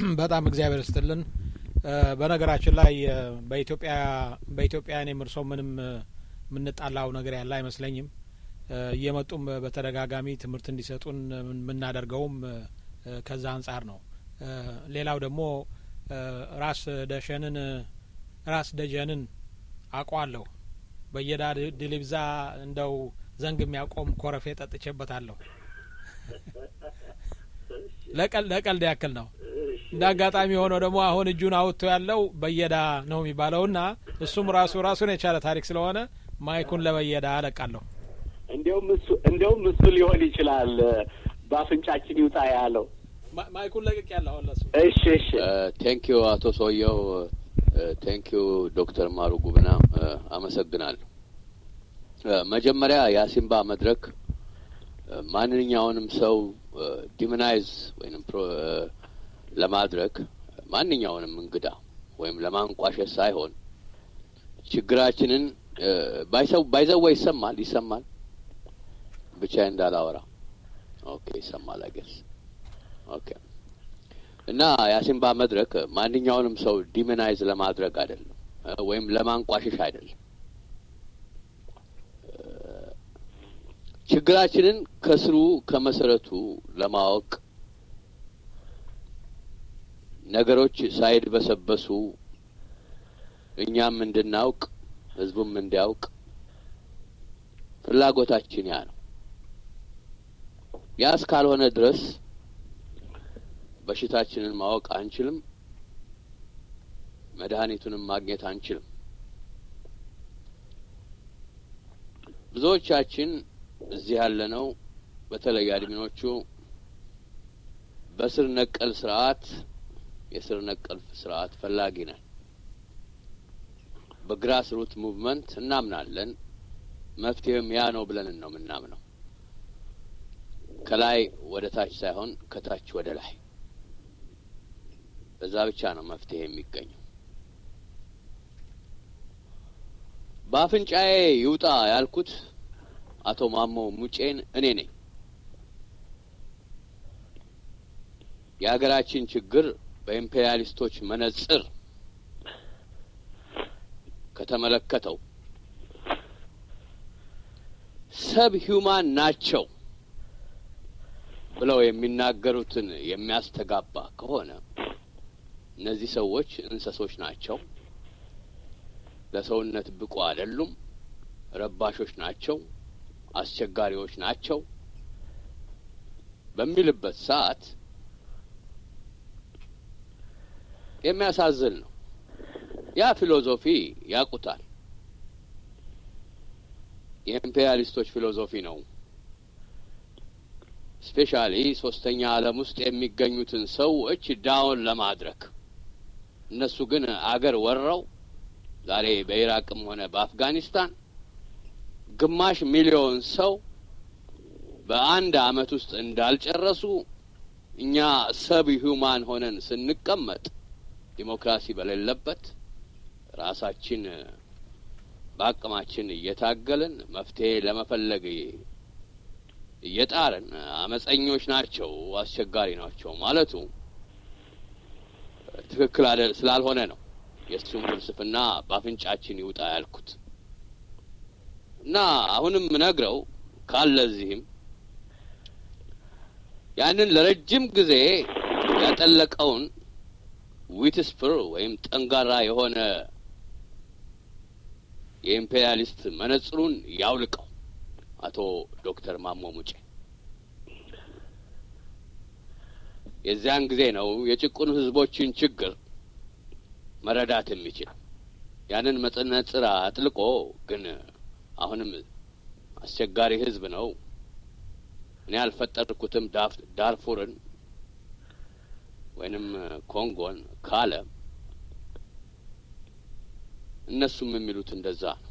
በጣም እግዚአብሔር ይስጥልን። በነገራችን ላይ በኢትዮጵያ በኢትዮጵያ እኔም እርሶ ምንም የምንጣላው ነገር ያለ አይመስለኝም። እየመጡም በተደጋጋሚ ትምህርት እንዲሰጡን የምናደርገውም ከዛ አንጻር ነው። ሌላው ደግሞ ራስ ደሸንን ራስ ደጀንን አውቀዋለሁ። በየዳ ድልብዛ እንደው ዘንግ የሚያቆም ኮረፌ ጠጥቼበታለሁ። ለቀልድ ያክል ነው። እንደ አጋጣሚ የሆነው ደግሞ አሁን እጁን አውጥቶ ያለው በየዳ ነው የሚባለውና እሱም ራሱ ራሱን የቻለ ታሪክ ስለሆነ ማይኩን ለበየዳ አለቃለሁ። እንዲያውም እሱ እንዲያውም እሱ ሊሆን ይችላል በአፍንጫችን ይውጣ ያለው ማይኩን ለቅቅ ያለሁ ለሱ። እሺ እሺ ቴንክ ዩ አቶ ሰውየው ቴንክ ዩ ዶክተር ማሩ ጉብና አመሰግናለሁ። መጀመሪያ የአሲምባ መድረክ ማንኛውንም ሰው ዲሞናይዝ ወይም ለማድረግ ማንኛውንም እንግዳ ወይም ለማንቋሸት ሳይሆን ችግራችንን ባይሰው ባይዘዋ ይሰማል ይሰማል ብቻ እንዳላወራ ኦኬ ይሰማል አገስ ኦኬ እና የአሲምባ መድረክ ማንኛውንም ሰው ዲሞናይዝ ለማድረግ አይደለም ወይም ለማንቋሸሽ አይደለም ችግራችንን ከስሩ ከመሰረቱ ለማወቅ ነገሮች ሳይድበሰበሱ እኛም እንድናውቅ ህዝቡም እንዲያውቅ ፍላጎታችን ያ ነው። ያ እስካልሆነ ድረስ በሽታችንን ማወቅ አንችልም፣ መድኃኒቱንም ማግኘት አንችልም። ብዙዎቻችን እዚህ ያለነው በተለይ አድሚኖቹ በስር ነቀል ስርዓት የስር ነቀል ስርዓት ፈላጊ ነን። በግራስ ሩት ሙቭመንት እናምናለን። መፍትሄውም ያ ነው ብለን ነው የምናምነው። ከላይ ወደ ታች ሳይሆን ከታች ወደ ላይ፣ በዛ ብቻ ነው መፍትሄ የሚገኘው። በአፍንጫዬ ይውጣ ያልኩት አቶ ማሞ ሙጬን እኔ ነኝ። የሀገራችን ችግር በኢምፔሪያሊስቶች መነጽር ከተመለከተው ሰብ ሂውማን ናቸው ብለው የሚናገሩትን የሚያስተጋባ ከሆነ እነዚህ ሰዎች እንሰሶች ናቸው፣ ለሰውነት ብቁ አይደሉም፣ ረባሾች ናቸው፣ አስቸጋሪዎች ናቸው በሚልበት ሰዓት የሚያሳዝን ነው። ያ ፊሎዞፊ ያውቁታል። የኢምፔሪያሊስቶች ፊሎዞፊ ነው። ስፔሻሊ ሶስተኛ ዓለም ውስጥ የሚገኙትን ሰዎች ዳውን ለማድረግ እነሱ ግን አገር ወረው ዛሬ በኢራቅም ሆነ በአፍጋኒስታን ግማሽ ሚሊዮን ሰው በአንድ አመት ውስጥ እንዳልጨረሱ እኛ ሰብ ሂውማን ሆነን ስንቀመጥ ዲሞክራሲ በሌለበት ራሳችን በአቅማችን እየታገልን መፍትሄ ለመፈለግ እየጣርን አመፀኞች ናቸው፣ አስቸጋሪ ናቸው ማለቱ ትክክል ስላልሆነ ነው የእሱም ፍልስፍና በአፍንጫችን ይውጣ ያልኩት እና አሁንም ነግረው ካለ እዚህም ያንን ለረጅም ጊዜ ያጠለቀውን ዊትስፕር ወይም ጠንጋራ የሆነ የኢምፔሪያሊስት መነጽሩን ያውልቀው አቶ ዶክተር ማሞ ሙጬ። የዚያን ጊዜ ነው የጭቁን ህዝቦችን ችግር መረዳት የሚችል። ያንን መነጽር አጥልቆ ግን አሁንም አስቸጋሪ ህዝብ ነው፣ እኔ አልፈጠርኩትም ዳርፉርን ወይንም ኮንጎን ካለ እነሱም የሚሉት እንደዛ ነው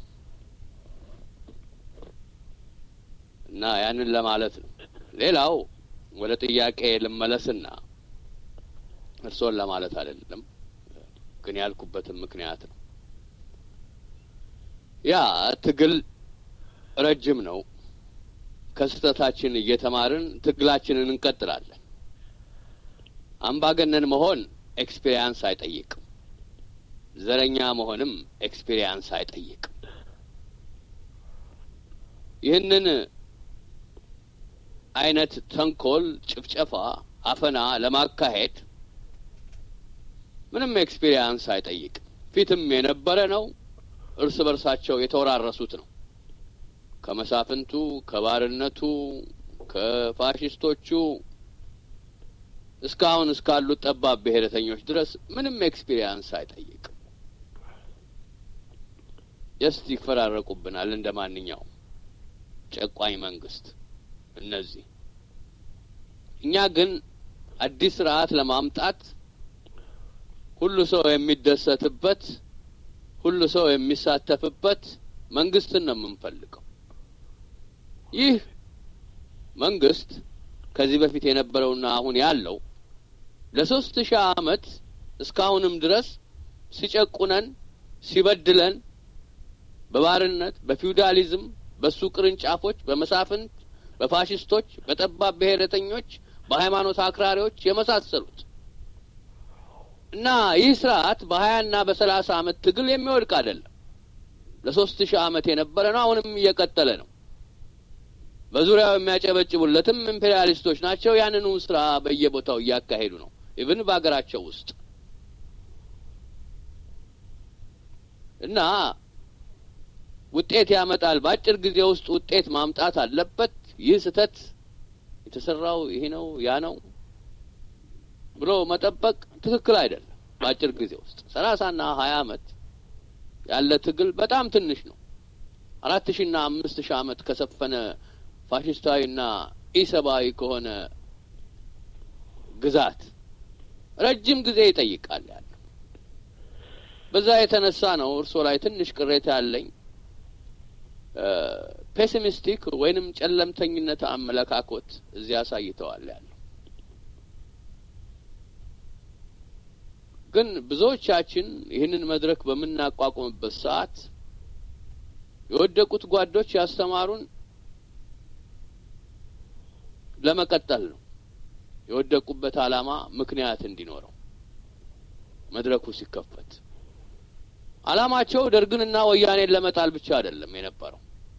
እና ያንን ለማለት ነው። ሌላው ወደ ጥያቄ ልመለስና እርስዎን ለማለት አይደለም፣ ግን ያልኩበትም ምክንያት ነው። ያ ትግል ረጅም ነው። ከስህተታችን እየተማርን ትግላችንን እንቀጥላለን። አምባገነን መሆን ኤክስፔሪያንስ አይጠይቅም። ዘረኛ መሆንም ኤክስፔሪያንስ አይጠይቅም። ይህንን አይነት ተንኮል፣ ጭፍጨፋ፣ አፈና ለማካሄድ ምንም ኤክስፔሪያንስ አይጠይቅም። ፊትም የነበረ ነው። እርስ በርሳቸው የተወራረሱት ነው። ከመሳፍንቱ፣ ከባርነቱ፣ ከፋሽስቶቹ እስካሁን እስካሉት ጠባብ ብሔረተኞች ድረስ ምንም ኤክስፒሪየንስ አይጠይቅም። ጀስት ይፈራረቁብናል እንደ ማንኛውም ጨቋኝ መንግስት። እነዚህ እኛ ግን አዲስ ስርዓት ለማምጣት ሁሉ ሰው የሚደሰትበት፣ ሁሉ ሰው የሚሳተፍበት መንግስትን ነው የምንፈልገው። ይህ መንግስት ከዚህ በፊት የነበረውና አሁን ያለው ለሶስት ሺህ አመት እስካሁንም ድረስ ሲጨቁነን ሲበድለን በባርነት በፊውዳሊዝም በሱ ቅርንጫፎች በመሳፍንት በፋሽስቶች በጠባብ ብሔረተኞች በሃይማኖት አክራሪዎች የመሳሰሉት እና ይህ ስርዓት በሀያና በሰላሳ አመት ትግል የሚወድቅ አይደለም። ለሶስት ሺህ አመት የነበረ ነው። አሁንም እየቀጠለ ነው። በዙሪያው የሚያጨበጭቡለትም ኢምፔሪያሊስቶች ናቸው። ያንኑ ስራ በየቦታው እያካሄዱ ነው። ኢቭን በሀገራቸው ውስጥ እና ውጤት ያመጣል። በአጭር ጊዜ ውስጥ ውጤት ማምጣት አለበት። ይህ ስህተት የተሰራው ይሄ ነው ያ ነው ብሎ መጠበቅ ትክክል አይደለም። በአጭር ጊዜ ውስጥ ሰላሳና ሀያ አመት ያለ ትግል በጣም ትንሽ ነው። አራት ሺና አምስት ሺህ አመት ከሰፈነ ፋሽስታዊና ኢሰብአዊ ከሆነ ግዛት ረጅም ጊዜ ይጠይቃል ያለው። በዛ የተነሳ ነው እርስዎ ላይ ትንሽ ቅሬታ ያለኝ ፔሲሚስቲክ ወይንም ጨለምተኝነት አመለካኮት እዚህ አሳይተዋል ያለው። ግን ብዙዎቻችን ይህንን መድረክ በምናቋቁምበት ሰዓት የወደቁት ጓዶች ያስተማሩን ለመቀጠል ነው። የወደቁበት ዓላማ ምክንያት እንዲኖረው መድረኩ ሲከፈት ዓላማቸው ደርግንና ወያኔን ለመጣል ብቻ አይደለም የነበረው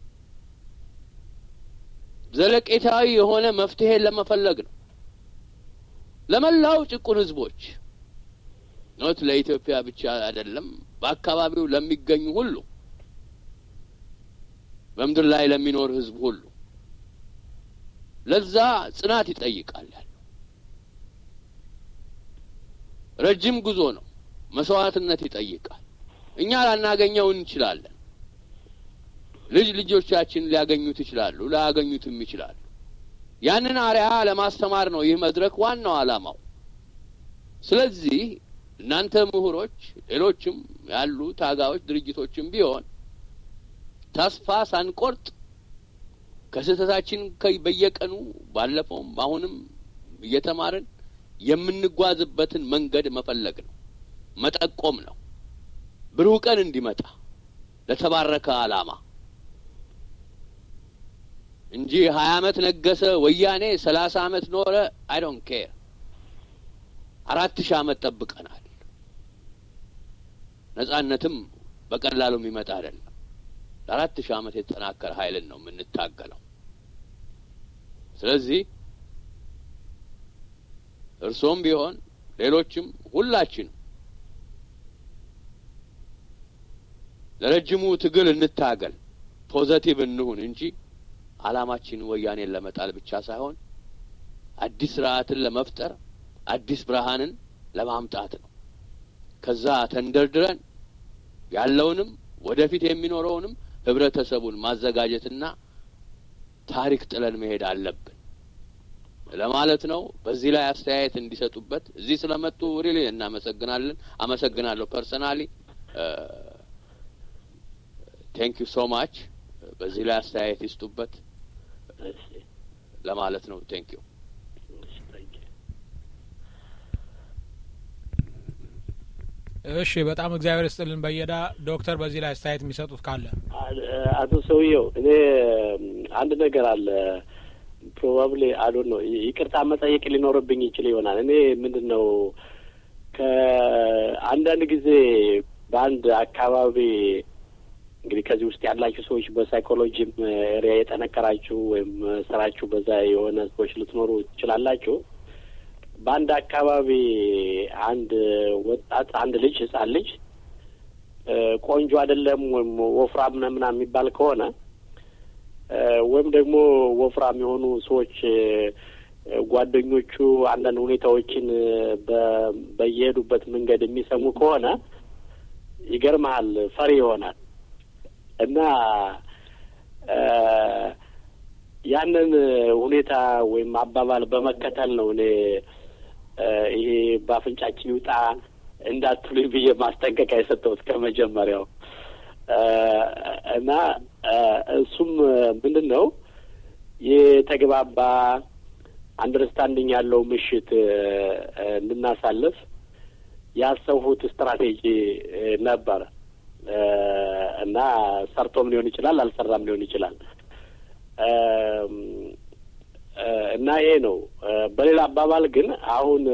ዘለቄታዊ የሆነ መፍትሄን ለመፈለግ ነው። ለመላው ጭቁን ህዝቦች ኖት ለኢትዮጵያ ብቻ አይደለም፣ በአካባቢው ለሚገኙ ሁሉ በምድር ላይ ለሚኖር ህዝብ ሁሉ ለዛ ጽናት ይጠይቃል። ያለው ረጅም ጉዞ ነው። መስዋዕትነት ይጠይቃል። እኛ ላናገኘው እንችላለን። ልጅ ልጆቻችን ሊያገኙት ይችላሉ፣ ላያገኙትም ይችላሉ። ያንን አርያ ለማስተማር ነው ይህ መድረክ ዋናው ዓላማው። ስለዚህ እናንተ ምሁሮች፣ ሌሎችም ያሉ ታጋዮች ድርጅቶችም ቢሆን ተስፋ ሳንቆርጥ ከስህተታችን በየቀኑ ባለፈውም አሁንም እየተማርን የምንጓዝበትን መንገድ መፈለግ ነው፣ መጠቆም ነው። ብሩህ ቀን እንዲመጣ ለተባረከ ዓላማ እንጂ ሀያ አመት ነገሰ ወያኔ ሰላሳ አመት ኖረ አይ ዶንት ኬር አራት ሺህ አመት ጠብቀናል። ነጻነትም በቀላሉ የሚመጣ አይደለም። ለአራት ሺህ አመት የተጠናከረ ኃይልን ነው የምንታገለው። ስለዚህ እርሶም ቢሆን ሌሎችም ሁላችንም ለረጅሙ ትግል እንታገል፣ ፖዘቲቭ እንሁን እንጂ አላማችን ወያኔን ለመጣል ብቻ ሳይሆን አዲስ ስርዓትን ለመፍጠር አዲስ ብርሃንን ለማምጣት ነው። ከዛ ተንደርድረን ያለውንም ወደፊት የሚኖረውንም ህብረተሰቡን ማዘጋጀትና ታሪክ ጥለን መሄድ አለብን ለማለት ነው። በዚህ ላይ አስተያየት እንዲሰጡበት እዚህ ስለመጡ ሪሊ እናመሰግናለን። አመሰግናለሁ ፐርሰናሊ ቴንክ ዩ ሶ ማች። በዚህ ላይ አስተያየት ይስጡበት ለማለት ነው። ቴንክ ዩ እሺ፣ በጣም እግዚአብሔር ይስጥልን በየዳ ዶክተር፣ በዚህ ላይ አስተያየት የሚሰጡት ካለ አቶ ሰውየው፣ እኔ አንድ ነገር አለ ፕሮባብሊ አዶን ነው ይቅርታ መጠየቅ ሊኖርብኝ ይችል ይሆናል። እኔ ምንድን ነው ከ አንዳንድ ጊዜ በአንድ አካባቢ እንግዲህ ከዚህ ውስጥ ያላችሁ ሰዎች በሳይኮሎጂም ኤሪያ የጠነከራችሁ ወይም ስራችሁ በዛ የሆነ ሰዎች ልትኖሩ ትችላላችሁ። በአንድ አካባቢ አንድ ወጣት አንድ ልጅ ህጻን ልጅ ቆንጆ አይደለም ወይም ወፍራም ነው ምናምን የሚባል ከሆነ ወይም ደግሞ ወፍራም የሆኑ ሰዎች ጓደኞቹ አንዳንድ ሁኔታዎችን በየሄዱበት መንገድ የሚሰሙ ከሆነ ይገርመሃል፣ ፈሪ ይሆናል እና ያንን ሁኔታ ወይም አባባል በመከተል ነው እኔ ይሄ በአፍንጫችን ይውጣ እንዳትሉኝ ብዬ ማስጠንቀቂያ የሰጠሁት ከመጀመሪያው እና እሱም ምንድን ነው የተግባባ አንደርስታንዲንግ ያለው ምሽት እንድናሳልፍ ያሰብሁት ስትራቴጂ ነበረ እና ሰርቶም ሊሆን ይችላል፣ አልሰራም ሊሆን ይችላል እና ይሄ ነው። በሌላ አባባል ግን አሁን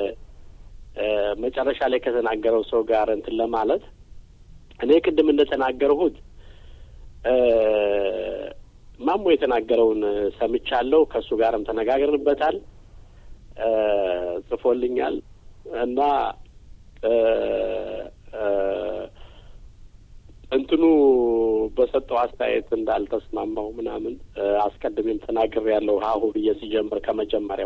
መጨረሻ ላይ ከተናገረው ሰው ጋር እንትን ለማለት እኔ ቅድም እንደተናገርሁት ማሞ የተናገረውን ሰምቻለሁ። ከእሱ ጋርም ተነጋግርንበታል፣ ጽፎልኛል እና እንትኑ በሰጠው አስተያየት እንዳልተስማማው ምናምን አስቀድሜም ተናግሬ ያለው ሀሁ ብዬ ሲጀምር ከመጀመሪያው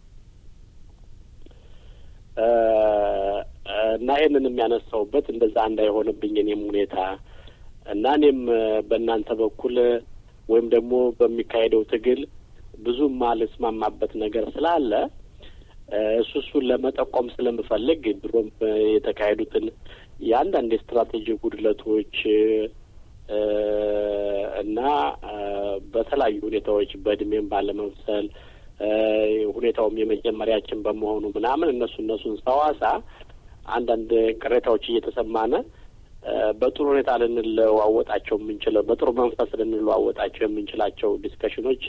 እና ይሄንን የሚያነሳውበት እንደዛ እንዳይሆንብኝ እኔም ሁኔታ እና እኔም በእናንተ በኩል ወይም ደግሞ በሚካሄደው ትግል ብዙም ማልስማማበት ነገር ስላለ እሱ እሱን ለመጠቆም ስለምፈልግ ድሮም የተካሄዱትን የአንዳንድ የስትራቴጂ ጉድለቶች እና በተለያዩ ሁኔታዎች በእድሜም ባለመብሰል ሁኔታውም የመጀመሪያችን በመሆኑ ምናምን እነሱ እነሱን ሰዋሳ አንዳንድ ቅሬታዎች እየተሰማነ በጥሩ ሁኔታ ልንለዋወጣቸው የምንችለው በጥሩ መንፈስ ልንለዋወጣቸው የምንችላቸው ዲስከሽኖች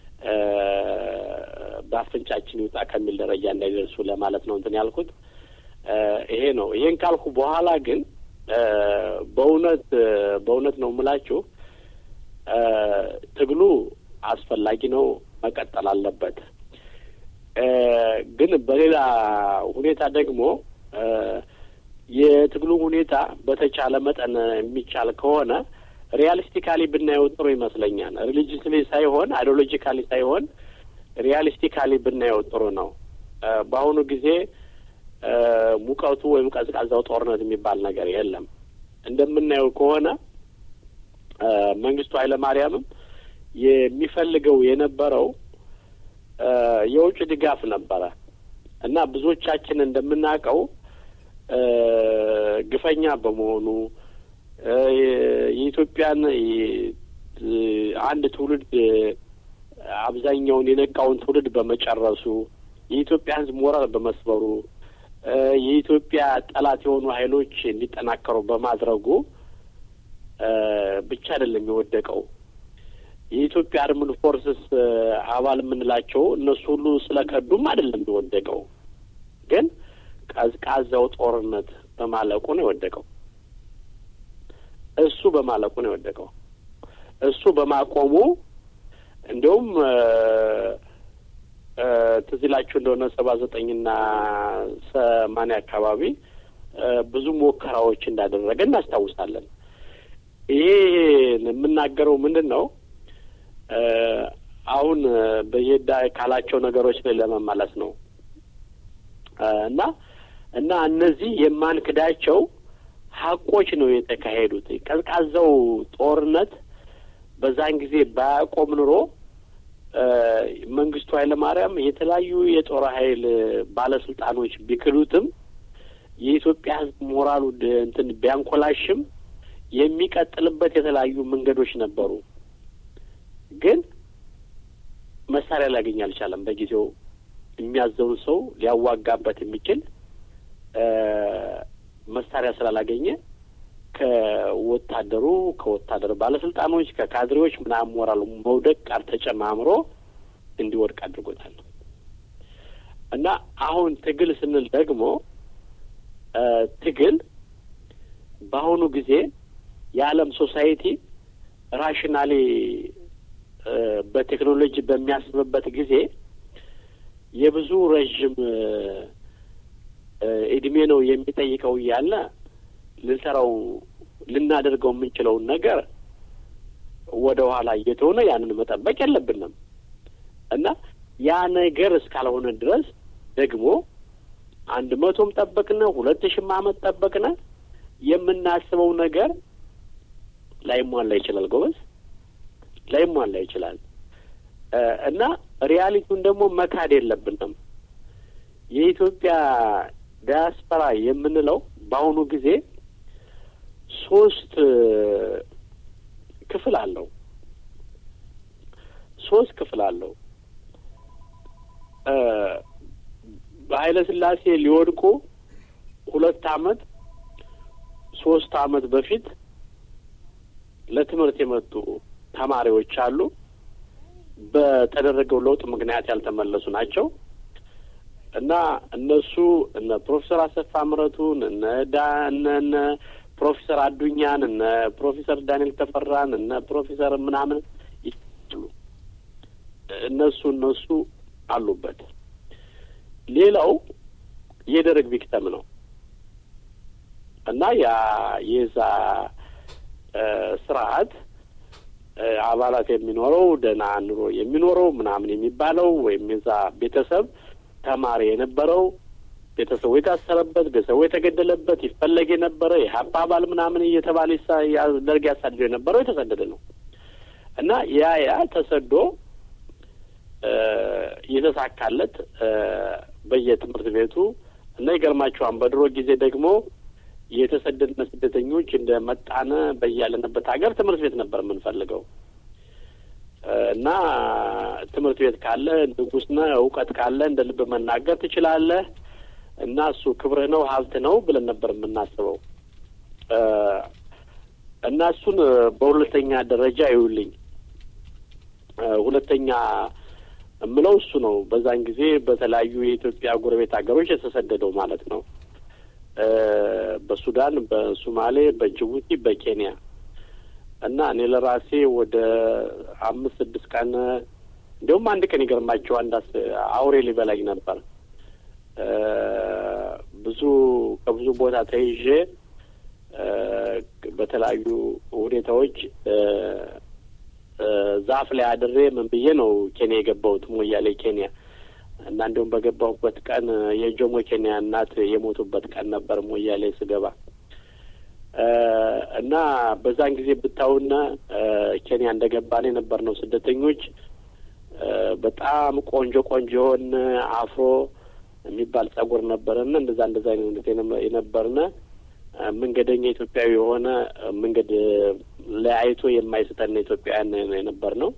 በአፍንጫችን ይውጣ ከሚል ደረጃ እንዳይደርሱ ለማለት ነው እንትን ያልኩት። ይሄ ነው። ይሄን ካልኩ በኋላ ግን በእውነት በእውነት ነው የምላችሁ ትግሉ አስፈላጊ ነው፣ መቀጠል አለበት። ግን በሌላ ሁኔታ ደግሞ የትግሉ ሁኔታ በተቻለ መጠን የሚቻል ከሆነ ሪያሊስቲካሊ ብናየው ጥሩ ይመስለኛል። ሪሊጅስሊ ሳይሆን አይዲዮሎጂካሊ ሳይሆን ሪያሊስቲካሊ ብናየው ጥሩ ነው። በአሁኑ ጊዜ ሙቀቱ ወይም ቀዝቃዛው ጦርነት የሚባል ነገር የለም። እንደምናየው ከሆነ መንግስቱ ኃይለማርያምም የሚፈልገው የነበረው የውጭ ድጋፍ ነበረ እና ብዙዎቻችን እንደምናውቀው ግፈኛ በመሆኑ የኢትዮጵያን አንድ ትውልድ አብዛኛውን የነቃውን ትውልድ በመጨረሱ የኢትዮጵያ ሕዝብ ሞራል በመስበሩ የኢትዮጵያ ጠላት የሆኑ ኃይሎች እንዲጠናከሩ በማድረጉ ብቻ አይደለም የወደቀው። የኢትዮጵያ አርምድ ፎርስስ አባል የምንላቸው እነሱ ሁሉ ስለከዱም አይደለም የወደቀው፣ ግን ቀዝቃዛው ጦርነት በማለቁ ነው የወደቀው። እሱ በማለቁ ነው የወደቀው። እሱ በማቆሙ እንዲሁም ትዝ ይላችሁ እንደሆነ ሰባ ዘጠኝና ሰማንያ አካባቢ ብዙ ሙከራዎች እንዳደረገ እናስታውሳለን። ይሄ የምናገረው ምንድን ነው? አሁን በየዳ ካላቸው ነገሮች ላይ ለመመለስ ነው እና እና እነዚህ የማንክዳቸው ሀቆች ነው የተካሄዱት። ቀዝቃዛው ጦርነት በዛን ጊዜ ባያቆም ኑሮ መንግስቱ ኃይለማርያም የተለያዩ የጦር ኃይል ባለስልጣኖች ቢክዱትም የኢትዮጵያ ሕዝብ ሞራሉ እንትን ቢያንኮላሽም የሚቀጥልበት የተለያዩ መንገዶች ነበሩ። ግን መሳሪያ ሊያገኝ አልቻለም። በጊዜው የሚያዘውን ሰው ሊያዋጋበት የሚችል መሳሪያ ስላላገኘ ከወታደሩ ከወታደር ባለስልጣኖች ከካድሬዎች ምናምን ሞራሉ መውደቅ ጋር ተጨማምሮ እንዲወድቅ አድርጎታል። እና አሁን ትግል ስንል ደግሞ ትግል በአሁኑ ጊዜ የዓለም ሶሳይቲ ራሽናሊ በቴክኖሎጂ በሚያስብበት ጊዜ የብዙ ረዥም እድሜ ነው የሚጠይቀው እያለ ልንሰራው ልናደርገው የምንችለውን ነገር ወደ ኋላ እየተሆነ ያንን መጠበቅ የለብንም እና ያ ነገር እስካልሆነ ድረስ ደግሞ አንድ መቶም ጠበቅነ ሁለት ሺህም ዓመት ጠበቅነ የምናስበው ነገር ላይሟላ ይችላል። ጎበዝ ላይሟላ ይችላል እና ሪያሊቲውን ደግሞ መካድ የለብንም። የኢትዮጵያ ዲያስፖራ የምንለው በአሁኑ ጊዜ ሶስት ክፍል አለው። ሶስት ክፍል አለው። በኃይለ ሥላሴ ሊወድቁ ሁለት አመት ሶስት አመት በፊት ለትምህርት የመጡ ተማሪዎች አሉ። በተደረገው ለውጥ ምክንያት ያልተመለሱ ናቸው እና እነሱ እነ ፕሮፌሰር አሰፋ ምረቱን እነ ዳ እነ እነ ፕሮፌሰር አዱኛን እነ ፕሮፌሰር ዳንኤል ተፈራን እነ ፕሮፌሰር ምናምን ይሉ እነሱ እነሱ አሉበት። ሌላው የደርግ ቪክተም ነው እና ያ የዛ ስርዓት አባላት የሚኖረው ደህና ኑሮ የሚኖረው ምናምን የሚባለው ወይም የዛ ቤተሰብ ተማሪ የነበረው ቤተሰቡ የታሰረበት ቤተሰቡ የተገደለበት ይፈለግ የነበረ የሀፓ አባል ምናምን እየተባለ ደርግ ያሳድደው የነበረው የተሰደደ ነው እና ያ ያ ተሰዶ የተሳካለት በየትምህርት ቤቱ እና ይገርማቸዋል። በድሮ ጊዜ ደግሞ የተሰደድነ ስደተኞች እንደ መጣነ በያለንበት ሀገር ትምህርት ቤት ነበር የምንፈልገው እና ትምህርት ቤት ካለ ንጉሥ ነህ፣ እውቀት ካለ እንደ ልብ መናገር ትችላለህ እና እሱ ክብርህ ነው፣ ሀብት ነው ብለን ነበር የምናስበው እና እሱን በሁለተኛ ደረጃ ይውልኝ ሁለተኛ የምለው እሱ ነው። በዛን ጊዜ በተለያዩ የኢትዮጵያ ጎረቤት ሀገሮች የተሰደደው ማለት ነው። በሱዳን፣ በሱማሌ፣ በጅቡቲ፣ በኬንያ እና እኔ ለራሴ ወደ አምስት ስድስት ቀን እንዲሁም አንድ ቀን ይገርማቸው አንድ አውሬ ሊበላኝ ነበር። ብዙ ከብዙ ቦታ ተይዤ በተለያዩ ሁኔታዎች ዛፍ ላይ አድሬ ምን ብዬ ነው ኬንያ የገባሁት ሞያሌ ኬንያ እና እንዲሁም በገባሁበት ቀን የጆሞ ኬንያ እናት የሞቱበት ቀን ነበር ሞያሌ ስገባ እና በዛን ጊዜ ብታውና ኬንያ እንደገባን የነበር ነው ስደተኞች በጣም ቆንጆ ቆንጆ የሆን አፍሮ የሚባል ጸጉር ነበረና እንደዛ እንደዛ አይነት የነበርነ መንገደኛ ኢትዮጵያዊ የሆነ መንገድ ለያይቶ የማይስተን ኢትዮጵያውያን የነበር ነው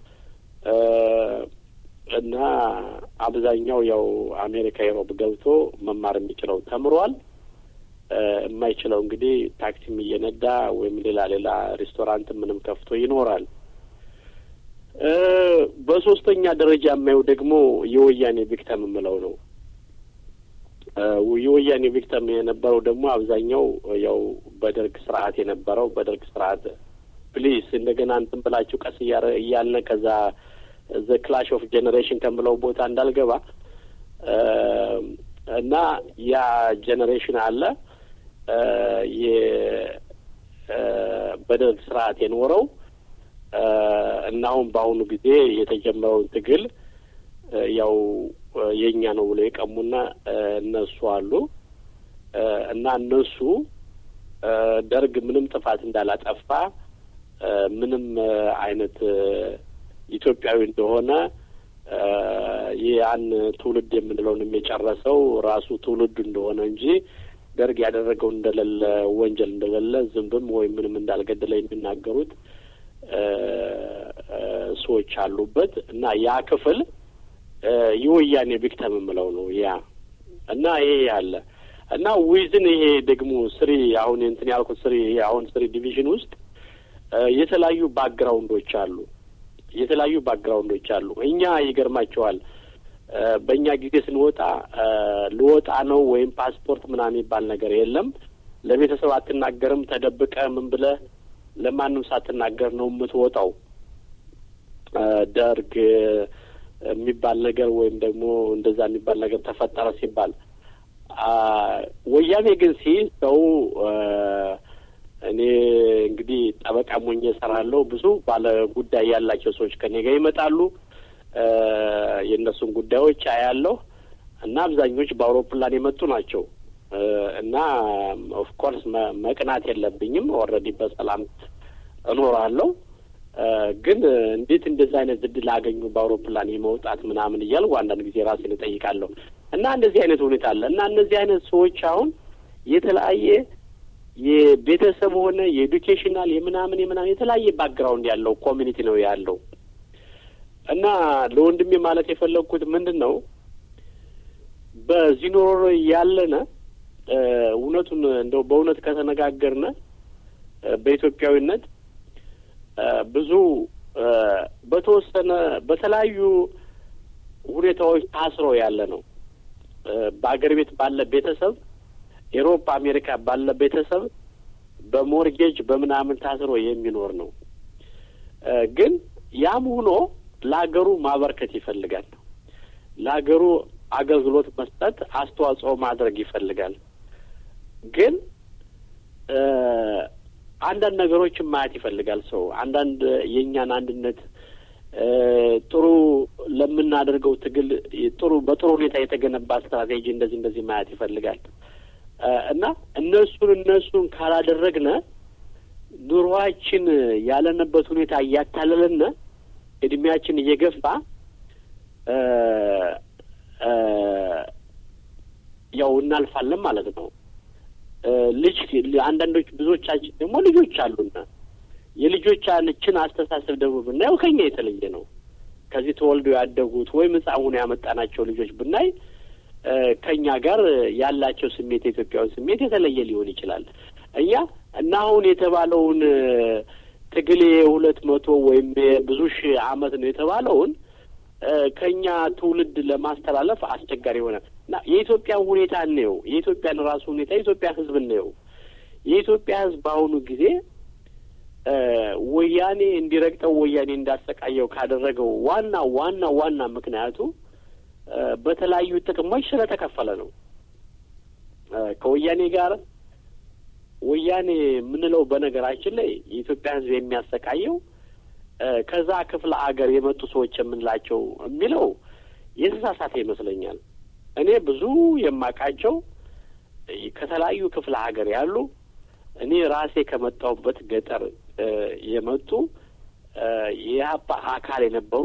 እና አብዛኛው ያው አሜሪካ ዩሮፕ ገብቶ መማር የሚችለው ተምሯል። የማይችለው እንግዲህ ታክሲም እየነዳ ወይም ሌላ ሌላ ሬስቶራንት ምንም ከፍቶ ይኖራል። በሶስተኛ ደረጃ የማየው ደግሞ የወያኔ ቪክተም የምለው ነው። የወያኔ ቪክተም የነበረው ደግሞ አብዛኛው ያው በደርግ ስርዓት የነበረው በደርግ ስርዓት ፕሊስ እንደገና እንትን ብላችሁ ቀስ እያልነ ከዛ ዘ ክላሽ ኦፍ ጄኔሬሽን ከምለው ቦታ እንዳልገባ እና ያ ጄኔሬሽን አለ በደርግ ስርዓት የኖረው እና አሁን በአሁኑ ጊዜ የተጀመረውን ትግል ያው የእኛ ነው ብሎ የቀሙና እነሱ አሉ እና እነሱ ደርግ ምንም ጥፋት እንዳላጠፋ ምንም አይነት ኢትዮጵያዊ እንደሆነ ያን ትውልድ የምንለውን የጨረሰው ራሱ ትውልዱ እንደሆነ እንጂ ደርግ ያደረገው እንደሌለ ወንጀል እንደሌለ ዝንብም ወይም ምንም እንዳልገደለ የሚናገሩት ሰዎች አሉበት እና ያ ክፍል የወያኔ ቪክተም የምለው ነው ያ እና ይሄ ያለ እና ዊዝን ይሄ ደግሞ ስሪ አሁን እንትን ያልኩት ስሪ አሁን ስሪ ዲቪዥን ውስጥ የተለያዩ ባክግራውንዶች አሉ። የተለያዩ ባክግራውንዶች አሉ። እኛ ይገርማቸዋል በእኛ ጊዜ ስንወጣ ልወጣ ነው ወይም ፓስፖርት ምናምን የሚባል ነገር የለም። ለቤተሰብ አትናገርም። ተደብቀ ምን ብለህ ለማንም ሳትናገር ነው የምትወጣው። ደርግ የሚባል ነገር ወይም ደግሞ እንደዛ የሚባል ነገር ተፈጠረ ሲባል ወያኔ ግን ሲይዝ ሰው እኔ እንግዲህ ጠበቃ ሞኜ እሰራለሁ። ብዙ ባለ ጉዳይ ያላቸው ሰዎች ከኔ ጋር ይመጣሉ። የእነሱን ጉዳዮች አያለሁ እና አብዛኞች በአውሮፕላን የመጡ ናቸው እና ኦፍኮርስ መቅናት የለብኝም። ኦልሬዲ በሰላም እኖራለሁ። ግን እንዴት እንደዚህ አይነት እድል አገኙ በአውሮፕላን የመውጣት ምናምን እያልኩ አንዳንድ ጊዜ ራሴን እጠይቃለሁ። እና እንደዚህ አይነት ሁኔታ አለ እና እነዚህ አይነት ሰዎች አሁን የተለያየ የቤተሰብ ሆነ የኤዱኬሽናል የምናምን የምናምን የተለያየ ባክግራውንድ ያለው ኮሚኒቲ ነው ያለው እና ለወንድሜ ማለት የፈለግኩት ምንድን ነው በዚህ ኖሮ ያለነ እውነቱን እንደው በእውነት ከተነጋገርነ በኢትዮጵያዊነት ብዙ በተወሰነ በተለያዩ ሁኔታዎች ታስሮ ያለ ነው። በአገር ቤት ባለ ቤተሰብ ኤሮፓ፣ አሜሪካ ባለ ቤተሰብ በሞርጌጅ በምናምን ታስሮ የሚኖር ነው። ግን ያም ሆኖ ለሀገሩ ማበርከት ይፈልጋል። ለሀገሩ አገልግሎት መስጠት፣ አስተዋጽኦ ማድረግ ይፈልጋል። ግን አንዳንድ ነገሮችን ማየት ይፈልጋል ሰው አንዳንድ የእኛን አንድነት ጥሩ ለምናደርገው ትግል ጥሩ በጥሩ ሁኔታ የተገነባ ስትራቴጂ እንደዚህ እንደዚህ ማየት ይፈልጋል እና እነሱን እነሱን ካላደረግነ ኑሯችን ያለንበት ሁኔታ እያታለለነ እድሜያችን እየገፋ ያው እናልፋለን ማለት ነው። ልጅ አንዳንዶች ብዙዎቻችን ደግሞ ልጆች አሉና የልጆቻችን አስተሳሰብ ደግሞ ብናየው ከኛ የተለየ ነው። ከዚህ ተወልደው ያደጉት ወይም ሕፃን ያመጣናቸው ልጆች ብናይ ከኛ ጋር ያላቸው ስሜት የኢትዮጵያዊ ስሜት የተለየ ሊሆን ይችላል። እኛ እና አሁን የተባለውን ትግል የሁለት መቶ ወይም ብዙ ሺህ ዓመት ነው የተባለውን ከኛ ትውልድ ለማስተላለፍ አስቸጋሪ የሆነ እና የኢትዮጵያን ሁኔታ እንየው። የኢትዮጵያን ራሱ ሁኔታ የኢትዮጵያ ሕዝብ እንየው። የኢትዮጵያ ሕዝብ በአሁኑ ጊዜ ወያኔ እንዲረግጠው ወያኔ እንዳሰቃየው ካደረገው ዋና ዋና ዋና ምክንያቱ በተለያዩ ጥቅሞች ስለተከፈለ ነው። ከወያኔ ጋር ወያኔ የምንለው በነገራችን ላይ የኢትዮጵያ ሕዝብ የሚያሰቃየው ከዛ ክፍለ አገር የመጡ ሰዎች የምንላቸው የሚለው የተሳሳተ ይመስለኛል። እኔ ብዙ የማውቃቸው ከተለያዩ ክፍለ ሀገር ያሉ እኔ ራሴ ከመጣሁበት ገጠር የመጡ የኢህአፓ አካል የነበሩ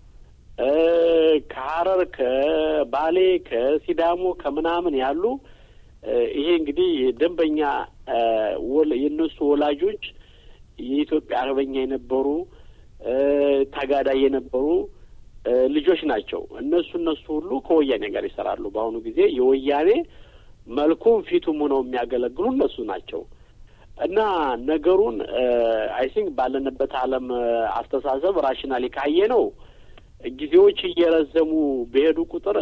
ከሀረር፣ ከባሌ፣ ከሲዳሞ ከምናምን ያሉ ይሄ እንግዲህ ደንበኛ የእነሱ ወላጆች የኢትዮጵያ አርበኛ የነበሩ ተጋዳይ የነበሩ ልጆች ናቸው። እነሱ እነሱ ሁሉ ከወያኔ ጋር ይሰራሉ። በአሁኑ ጊዜ የወያኔ መልኩም ፊቱም ሆነው የሚያገለግሉ እነሱ ናቸው እና ነገሩን አይ ቲንክ ባለንበት ዓለም አስተሳሰብ ራሽናሊ ካየ ነው ጊዜዎች እየረዘሙ በሄዱ ቁጥር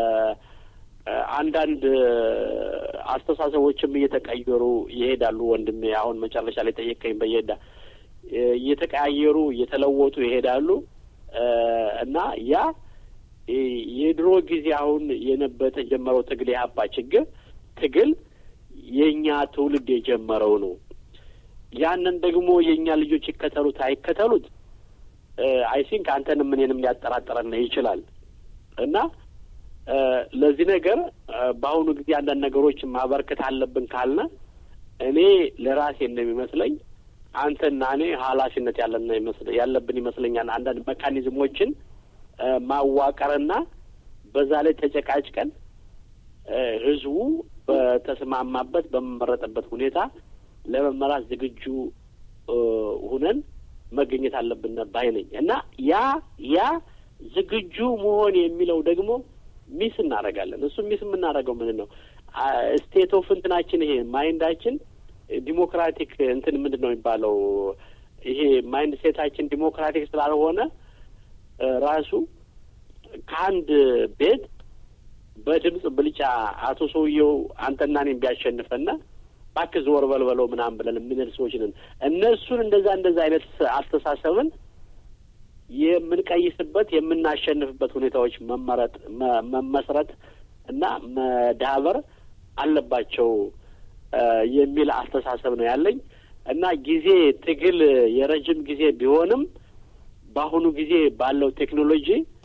አንዳንድ አስተሳሰቦችም እየተቀየሩ ይሄዳሉ። ወንድሜ አሁን መጨረሻ ላይ ጠየቀኝ በየዳ እየተቀያየሩ እየተለወጡ ይሄዳሉ እና ያ የድሮ ጊዜ አሁን የነበ የተጀመረው ትግል የሀባ ችግር ትግል የእኛ ትውልድ የጀመረው ነው። ያንን ደግሞ የእኛ ልጆች ይከተሉት አይከተሉት አይ ቲንክ አንተንም እኔንም ሊያጠራጥረን ይችላል እና ለዚህ ነገር በአሁኑ ጊዜ አንዳንድ ነገሮችን ማበርከት አለብን ካልነ እኔ ለራሴ እንደሚመስለኝ አንተና እኔ ኃላፊነት ያለን ያለብን ይመስለኛል። አንዳንድ ሜካኒዝሞችን ማዋቀርና በዛ ላይ ተጨቃጭቀን ህዝቡ በተስማማበት በመመረጠበት ሁኔታ ለመመራት ዝግጁ ሁነን መገኘት አለብን ባይ ነኝ እና ያ ያ ዝግጁ መሆን የሚለው ደግሞ ሚስ እናደርጋለን። እሱ ሚስ የምናደርገው ምንድን ነው? ስቴት ኦፍ እንትናችን ይሄ ማይንዳችን ዲሞክራቲክ እንትን ምንድን ነው የሚባለው? ይሄ ማይንድ ሴታችን ዲሞክራቲክ ስላልሆነ ራሱ ከአንድ ቤት በድምፅ ብልጫ አቶ ሰውየው አንተና እኔም ቢያሸንፈና እባክህ ዞር በልበለው ምናምን ብለን የምንል ሰዎች ነን። እነሱን እንደዛ እንደዛ አይነት አስተሳሰብን የምንቀይስበት የምናሸንፍበት ሁኔታዎች መመረጥ መመስረት እና መዳበር አለባቸው የሚል አስተሳሰብ ነው ያለኝ እና ጊዜ ትግል የረጅም ጊዜ ቢሆንም በአሁኑ ጊዜ ባለው ቴክኖሎጂ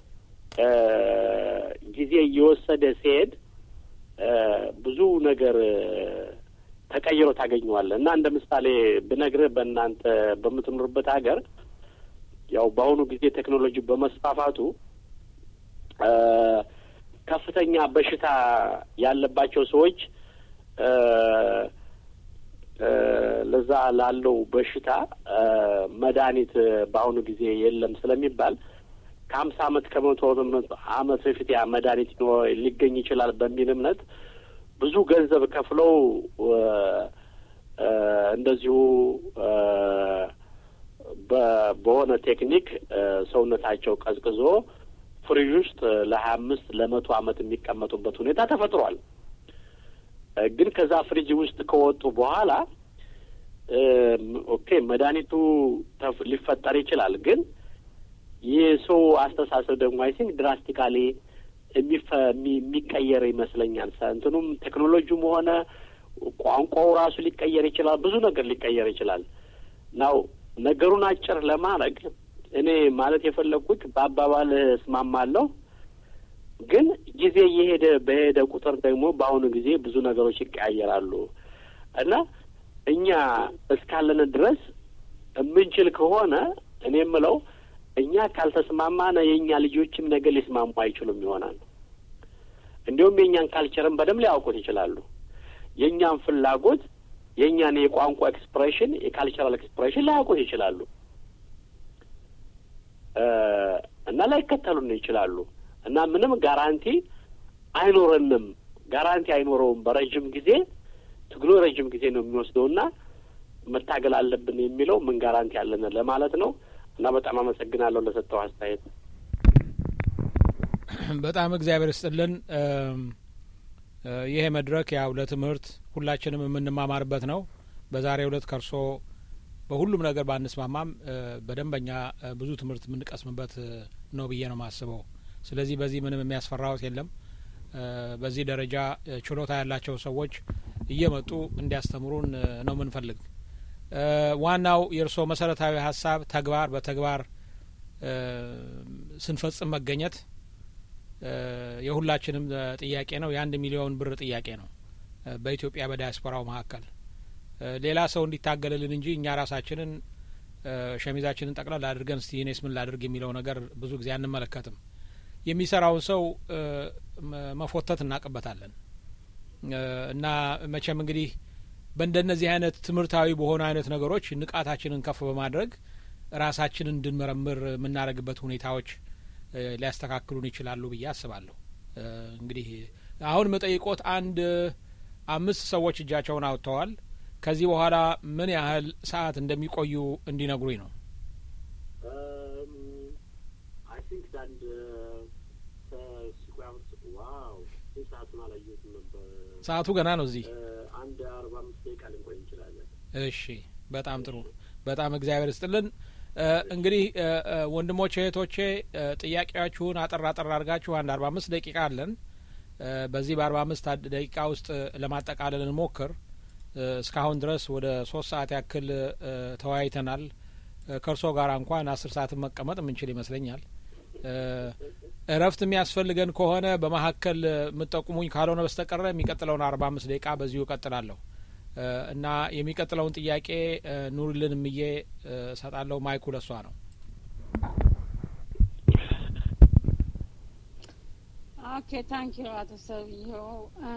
ጊዜ እየወሰደ ሲሄድ ብዙ ነገር ተቀይሮ ታገኘዋለህ እና እንደ ምሳሌ ብነግርህ በእናንተ በምትኖርበት ሀገር ያው በአሁኑ ጊዜ ቴክኖሎጂ በመስፋፋቱ ከፍተኛ በሽታ ያለባቸው ሰዎች ለዛ ላለው በሽታ መድኃኒት በአሁኑ ጊዜ የለም ስለሚባል ከሀምሳ አመት ከመቶ አመት በፊት ያ መድኃኒት ሊገኝ ይችላል በሚል እምነት ብዙ ገንዘብ ከፍለው እንደዚሁ በሆነ ቴክኒክ ሰውነታቸው ቀዝቅዞ ፍሪጅ ውስጥ ለሀያ አምስት ለመቶ አመት የሚቀመጡበት ሁኔታ ተፈጥሯል። ግን ከዛ ፍሪጅ ውስጥ ከወጡ በኋላ ኦኬ መድኃኒቱ ሊፈጠር ይችላል። ግን የሰው አስተሳሰብ ደግሞ አይ ቲንክ ድራስቲካሊ የሚቀየር ይመስለኛል። እንትኑም ቴክኖሎጂውም ሆነ ቋንቋው ራሱ ሊቀየር ይችላል። ብዙ ነገር ሊቀየር ይችላል። ናው ነገሩን አጭር ለማድረግ እኔ ማለት የፈለግኩት በአባባል እስማማለሁ። ግን ጊዜ እየሄደ በሄደ ቁጥር ደግሞ በአሁኑ ጊዜ ብዙ ነገሮች ይቀያየራሉ እና እኛ እስካለን ድረስ የምንችል ከሆነ እኔ የምለው እኛ ካልተስማማነ የእኛ ልጆችም ነገር ሊስማሙ አይችሉም ይሆናል። እንዲሁም የእኛን ካልቸርን በደንብ ሊያውቁት ይችላሉ። የእኛን ፍላጎት የእኛን የቋንቋ ኤክስፕሬሽን የካልቸራል ኤክስፕሬሽን ላያውቁት ይችላሉ እና ላይከተሉን ይችላሉ እና ምንም ጋራንቲ አይኖረንም። ጋራንቲ አይኖረውም። በረዥም ጊዜ ትግሉ ረዥም ጊዜ ነው የሚወስደው እና መታገል አለብን የሚለው ምን ጋራንቲ አለን ለማለት ነው እና በጣም አመሰግናለሁ ለሰጠው አስተያየት። በጣም እግዚአብሔር ይስጥልን። ይሄ መድረክ ያው ለትምህርት ሁላችንም የምንማማርበት ነው። በዛሬው ዕለት ከርሶ በሁሉም ነገር ባንስማማም በደንበኛ ብዙ ትምህርት የምንቀስምበት ነው ብዬ ነው የማስበው። ስለዚህ በዚህ ምንም የሚያስፈራዎት የለም። በዚህ ደረጃ ችሎታ ያላቸው ሰዎች እየመጡ እንዲያስተምሩን ነው የምንፈልግ። ዋናው የእርስዎ መሰረታዊ ሀሳብ ተግባር በተግባር ስንፈጽም መገኘት የሁላችንም ጥያቄ ነው። የአንድ ሚሊዮን ብር ጥያቄ ነው በኢትዮጵያ በዲያስፖራው መካከል ሌላ ሰው እንዲታገልልን እንጂ እኛ ራሳችንን ሸሚዛችንን ጠቅላላ አድርገን እስቲ እኔስ ምን ላድርግ የሚለው ነገር ብዙ ጊዜ አንመለከትም። የሚሰራውን ሰው መፎተት እናቅበታለን እና መቼም እንግዲህ በእንደነዚህ አይነት ትምህርታዊ በሆኑ አይነት ነገሮች ንቃታችንን ከፍ በማድረግ ራሳችንን እንድንመረምር የምናደርግበት ሁኔታዎች ሊያስተካክሉን ይችላሉ ብዬ አስባለሁ። እንግዲህ አሁን መጠይቆት አንድ አምስት ሰዎች እጃቸውን አውጥተዋል። ከዚህ በኋላ ምን ያህል ሰዓት እንደሚቆዩ እንዲነግሩኝ ነው። ሰዓቱ ገና ነው። እዚህ አንድ አርባ አምስት ደቂቃ ልንቆይ እንችላለን። እሺ፣ በጣም ጥሩ። በጣም እግዚአብሔር ይስጥልን። እንግዲህ ወንድሞቼ እህቶቼ፣ ጥያቄያችሁን አጠር አጠር አድርጋችሁ አንድ አርባ አምስት ደቂቃ አለን። በዚህ በአርባ አምስት ደቂቃ ውስጥ ለማጠቃለል እንሞክር። እስካሁን ድረስ ወደ ሶስት ሰዓት ያክል ተወያይተናል። ከእርሶ ጋር እንኳን አስር ሰዓትን መቀመጥ የምንችል ይመስለኛል። እረፍት የሚያስፈልገን ከሆነ በመካከል የምጠቁሙኝ ካልሆነ በስተቀረ የሚቀጥለውን አርባ አምስት ደቂቃ በዚሁ እቀጥላለሁ እና የሚቀጥለውን ጥያቄ ኑርልን ምዬ እሰጣለሁ። ማይኩ ለሷ ነው። ኦኬ ታንክ ዩ አቶ ሰውየው።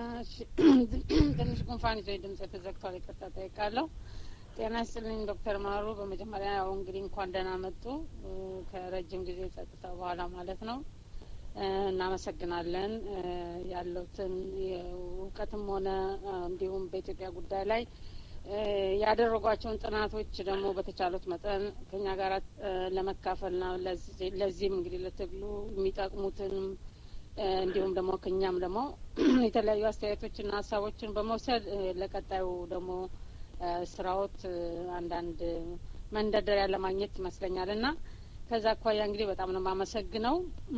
ትንሽ ጉንፋን ይዞ ድምጽ ተዘግቷል፣ ይቅርታ ጠይቃለሁ። ጤና ይስጥልኝ ዶክተር ማሩ። በመጀመሪያ ያው እንግዲህ እንኳን ደህና መጡ ከረጅም ጊዜ ጸጥታ በኋላ ማለት ነው። እናመሰግናለን ያለውትን እውቀትም ሆነ እንዲሁም በኢትዮጵያ ጉዳይ ላይ ያደረጓቸውን ጥናቶች ደግሞ በተቻሉት መጠን ከኛ ጋር ለመካፈልና ለዚህም እንግዲህ ለትግሉ የሚጠቅሙትንም እንዲሁም ደግሞ ከኛም ደግሞ የተለያዩ አስተያየቶችና ሀሳቦችን በመውሰድ ለቀጣዩ ደግሞ ስራዎት አንዳንድ መንደርደሪያ ለማግኘት ይመስለኛል እና ከዛ አኳያ እንግዲህ በጣም ነው የማመሰግነው።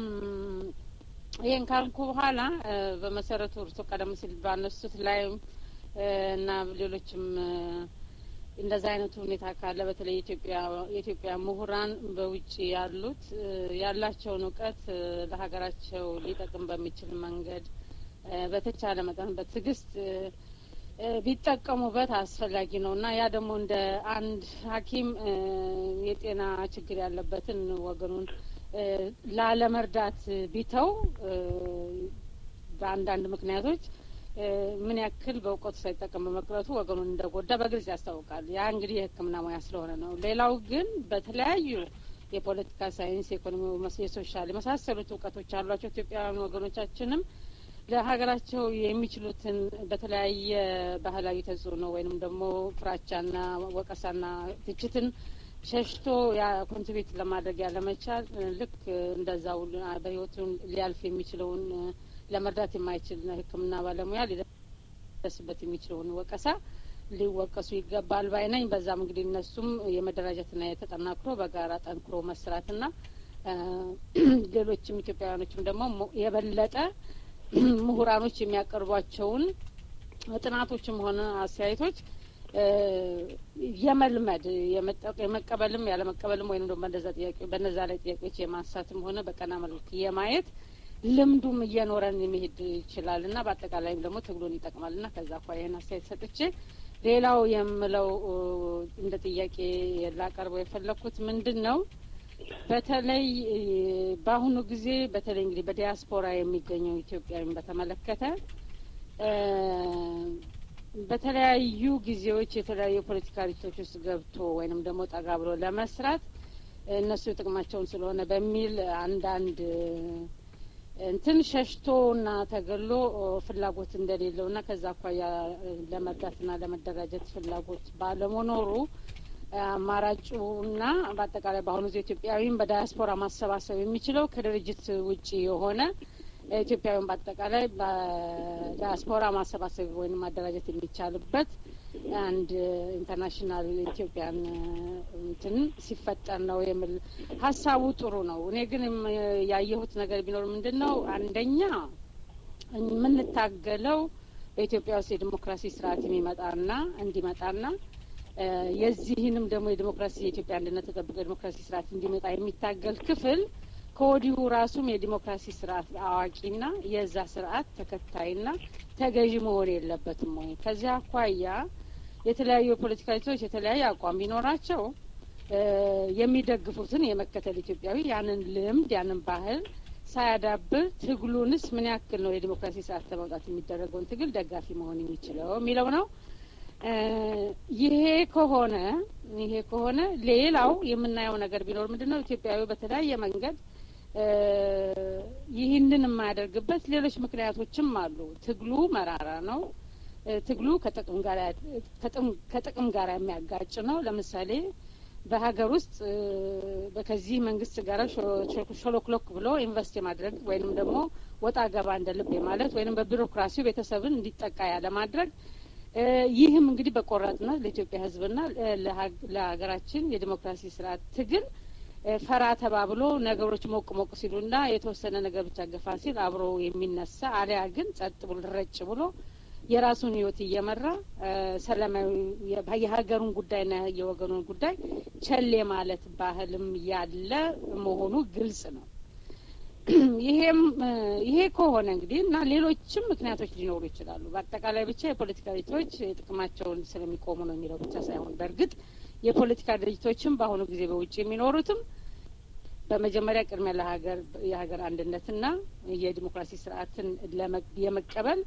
ይህን ካልኩ በኋላ በመሰረቱ እርሶ ቀደም ሲል ባነሱት ላይ እና ሌሎችም እንደዛ አይነቱ ሁኔታ ካለ በተለይ የኢትዮጵያ የኢትዮጵያ ምሁራን በውጭ ያሉት ያላቸውን እውቀት ለሀገራቸው ሊጠቅም በሚችል መንገድ በተቻለ መጠን በትዕግስት ቢጠቀሙበት አስፈላጊ ነው እና ያ ደግሞ እንደ አንድ ሐኪም የጤና ችግር ያለበትን ወገኑን ላለመርዳት ቢተው በአንዳንድ ምክንያቶች ምን ያክል በእውቀቱ ሳይጠቀም በመቅረቱ ወገኑን እንደጎዳ በግልጽ ያስታውቃል። ያ እንግዲህ የሕክምና ሙያ ስለሆነ ነው። ሌላው ግን በተለያዩ የፖለቲካ ሳይንስ፣ የኢኮኖሚ፣ የሶሻል የመሳሰሉት እውቀቶች ያሏቸው ኢትዮጵያውያን ወገኖቻችንም ለሀገራቸው የሚችሉትን በተለያየ ባህላዊ ተጽዕኖ ወይንም ደግሞ ፍራቻና ወቀሳና ትችትን ሸሽቶ ያ ኮንትሪቢዩት ለማድረግ ያለመቻል ልክ እንደዛው በህይወቱን ሊያልፍ የሚችለውን ለመርዳት የማይችል ሕክምና ባለሙያ ሊደርስበት የሚችለውን ወቀሳ ሊወቀሱ ይገባል ባይ ነኝ። በዛም እንግዲህ እነሱም የመደራጀትና የተጠናክሮ በጋራ ጠንክሮ መስራትና ሌሎችም ኢትዮጵያውያኖችም ደግሞ የበለጠ ምሁራኖች የሚያቀርቧቸውን ጥናቶችም ሆነ አስተያየቶች የመልመድ የመቀበልም ያለመቀበልም ወይም ደግሞ በነዛ ላይ ጥያቄዎች የማንሳትም ሆነ በቀና መልክ የማየት ልምዱም እየኖረን የሚሄድ ይችላል እና በአጠቃላይም ደግሞ ትግሉን ይጠቅማል እና ከዛ አኳያ ይህን አስተያየት ሰጥቼ ሌላው የምለው እንደ ጥያቄ ላቀርበው የፈለግኩት ምንድን ነው በተለይ በአሁኑ ጊዜ በተለይ እንግዲህ በዲያስፖራ የሚገኘው ኢትዮጵያዊን በተመለከተ በተለያዩ ጊዜዎች የተለያዩ የፖለቲካ ድርጅቶች ውስጥ ገብቶ ወይንም ደግሞ ጠጋ ብሎ ለመስራት እነሱ ጥቅማቸውን ስለሆነ በሚል አንዳንድ እንትን ሸሽቶና ተገሎ ፍላጎት እንደሌለውና ከዛ አኳያ ለመርዳትና ለመደራጀት ፍላጎት ባለመኖሩ አማራጩና በአጠቃላይ በአሁኑ ጊዜ ኢትዮጵያዊም በዳያስፖራ ማሰባሰብ የሚችለው ከድርጅት ውጭ የሆነ ኢትዮጵያዊም በአጠቃላይ በዳያስፖራ ማሰባሰብ ወይም ማደራጀት የሚቻልበት አንድ ኢንተርናሽናል ኢትዮጵያን እንትን ሲፈጠር ነው የሚል ሀሳቡ ጥሩ ነው። እኔ ግን ያየሁት ነገር ቢኖር ምንድን ነው አንደኛ የምንታገለው በኢትዮጵያ ውስጥ የዲሞክራሲ ስርዓት የሚመጣና እንዲመጣና የዚህንም ደግሞ የዲሞክራሲ የኢትዮጵያ አንድነት ተጠብቆ የዲሞክራሲ ስርዓት እንዲመጣ የሚታገል ክፍል ከወዲሁ ራሱም የዲሞክራሲ ስርዓት አዋቂና የዛ ስርዓት ተከታይና ተገዢ መሆን የለበትም ወይ? ከዚያ አኳያ የተለያዩ የፖለቲካ ድርጅቶች የተለያየ አቋም ቢኖራቸው የሚደግፉትን የመከተል ኢትዮጵያዊ ያንን ልምድ ያንን ባህል ሳያዳብር ትግሉንስ ምን ያክል ነው የዲሞክራሲ ስርዓት ለማውጣት የሚደረገውን ትግል ደጋፊ መሆን የሚችለው የሚለው ነው። ይሄ ከሆነ ይሄ ከሆነ ሌላው የምናየው ነገር ቢኖር ምንድን ነው ኢትዮጵያዊ በተለያየ መንገድ ይህንን የማያደርግበት ሌሎች ምክንያቶችም አሉ። ትግሉ መራራ ነው። ትግሉ ከጥቅም ጋር ከጥቅም ጋር የሚያጋጭ ነው። ለምሳሌ በሀገር ውስጥ ከዚህ መንግስት ጋር ሾሎክሎክ ብሎ ኢንቨስት የማድረግ ወይንም ደግሞ ወጣ ገባ እንደ ልብ ማለት ወይንም በቢሮክራሲው ቤተሰብን እንዲጠቃ ያለማድረግ ይህም እንግዲህ በቆራጥነት ለኢትዮጵያ ሕዝብና ለሀገራችን የዲሞክራሲ ስርዓት ትግል ፈራ ተባብሎ ነገሮች ሞቅ ሞቅ ሲሉና የተወሰነ ነገር ብቻ ገፋ ሲል አብሮ የሚነሳ አሊያ ግን ጸጥ ብሎ ረጭ ብሎ የራሱን ህይወት እየመራ ሰላማዊ የሀገሩን ጉዳይና የወገኑን ጉዳይ ቸሌ ማለት ባህልም ያለ መሆኑ ግልጽ ነው። ይሄም ይሄ ከሆነ እንግዲህ እና ሌሎችም ምክንያቶች ሊኖሩ ይችላሉ። በአጠቃላይ ብቻ የፖለቲካ ድርጅቶች ጥቅማቸውን ስለሚቆሙ ነው የሚለው ብቻ ሳይሆን በእርግጥ የፖለቲካ ድርጅቶችም በአሁኑ ጊዜ በውጭ የሚኖሩትም በመጀመሪያ ቅድሚያ ለሀገር የሀገር አንድነትና የዲሞክራሲ ስርዓትን የመቀበል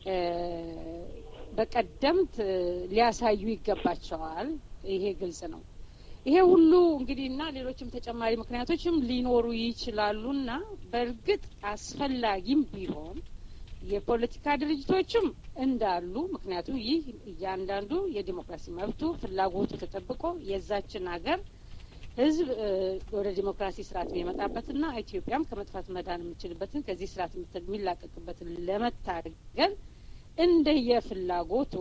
በቀደምት ሊያሳዩ ይገባቸዋል። ይሄ ግልጽ ነው። ይሄ ሁሉ እንግዲህ እና ሌሎችም ተጨማሪ ምክንያቶችም ሊኖሩ ይችላሉና በእርግጥ አስፈላጊም ቢሆን የፖለቲካ ድርጅቶችም እንዳሉ ምክንያቱም ይህ እያንዳንዱ የዲሞክራሲ መብቱ ፍላጎቱ ተጠብቆ የዛችን ሀገር ህዝብ ወደ ዲሞክራሲ ስርዓት የሚመጣበትና ኢትዮጵያም ከመጥፋት መዳን የምችልበትን ከዚህ ስርዓት የሚላቀቅበትን ለመታገል እንደየፍላጎቱ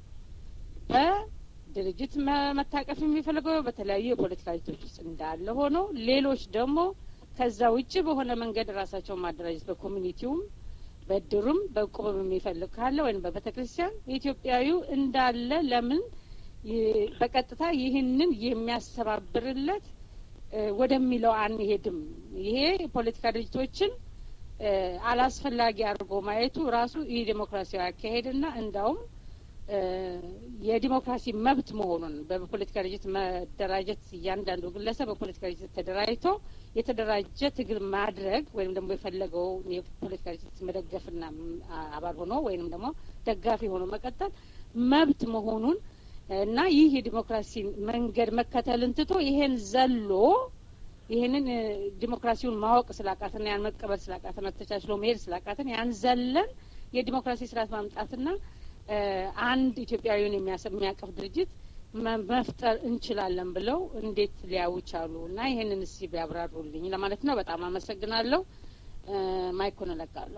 በድርጅት መታቀፍ የሚፈልገው በተለያዩ የፖለቲካ ድርጅቶች ውስጥ እንዳለ ሆኖ ሌሎች ደግሞ ከዛ ውጭ በሆነ መንገድ ራሳቸውን ማደራጀት በኮሚኒቲውም በድሩም በቁብም የሚፈልግ ካለ ወይም በቤተ ክርስቲያን ኢትዮጵያዊው እንዳለ ለምን በቀጥታ ይህንን የሚያስተባብርለት ወደሚለው አንሄድም። ይሄ የፖለቲካ ድርጅቶችን አላስፈላጊ አድርጎ ማየቱ ራሱ ይህ ዴሞክራሲያዊ አካሄድና እንዳውም የዲሞክራሲ መብት መሆኑን በፖለቲካ ድርጅት መደራጀት እያንዳንዱ ግለሰብ በፖለቲካ ድርጅት ተደራጅቶ የተደራጀ ትግል ማድረግ ወይም ደግሞ የፈለገው የፖለቲካ ድርጅት መደገፍና አባል ሆኖ ወይም ደግሞ ደጋፊ ሆኖ መቀጠል መብት መሆኑን እና ይህ የዲሞክራሲ መንገድ መከተልን ትቶ ይሄን ዘሎ ይህንን ዲሞክራሲውን ማወቅ ስላቃተና ያን መቀበል ስላቃተና ተቻችሎ መሄድ ስላቃተን ያን ዘለን የዲሞክራሲ ስርዓት ማምጣትና አንድ ኢትዮጵያዊውን የሚያቀፍ ድርጅት መፍጠር እንችላለን ብለው እንዴት ሊያዩ ቻሉ? እና ይህንን እስቲ ቢያብራሩልኝ ለማለት ነው። በጣም አመሰግናለሁ። ማይኩን እለቃለሁ።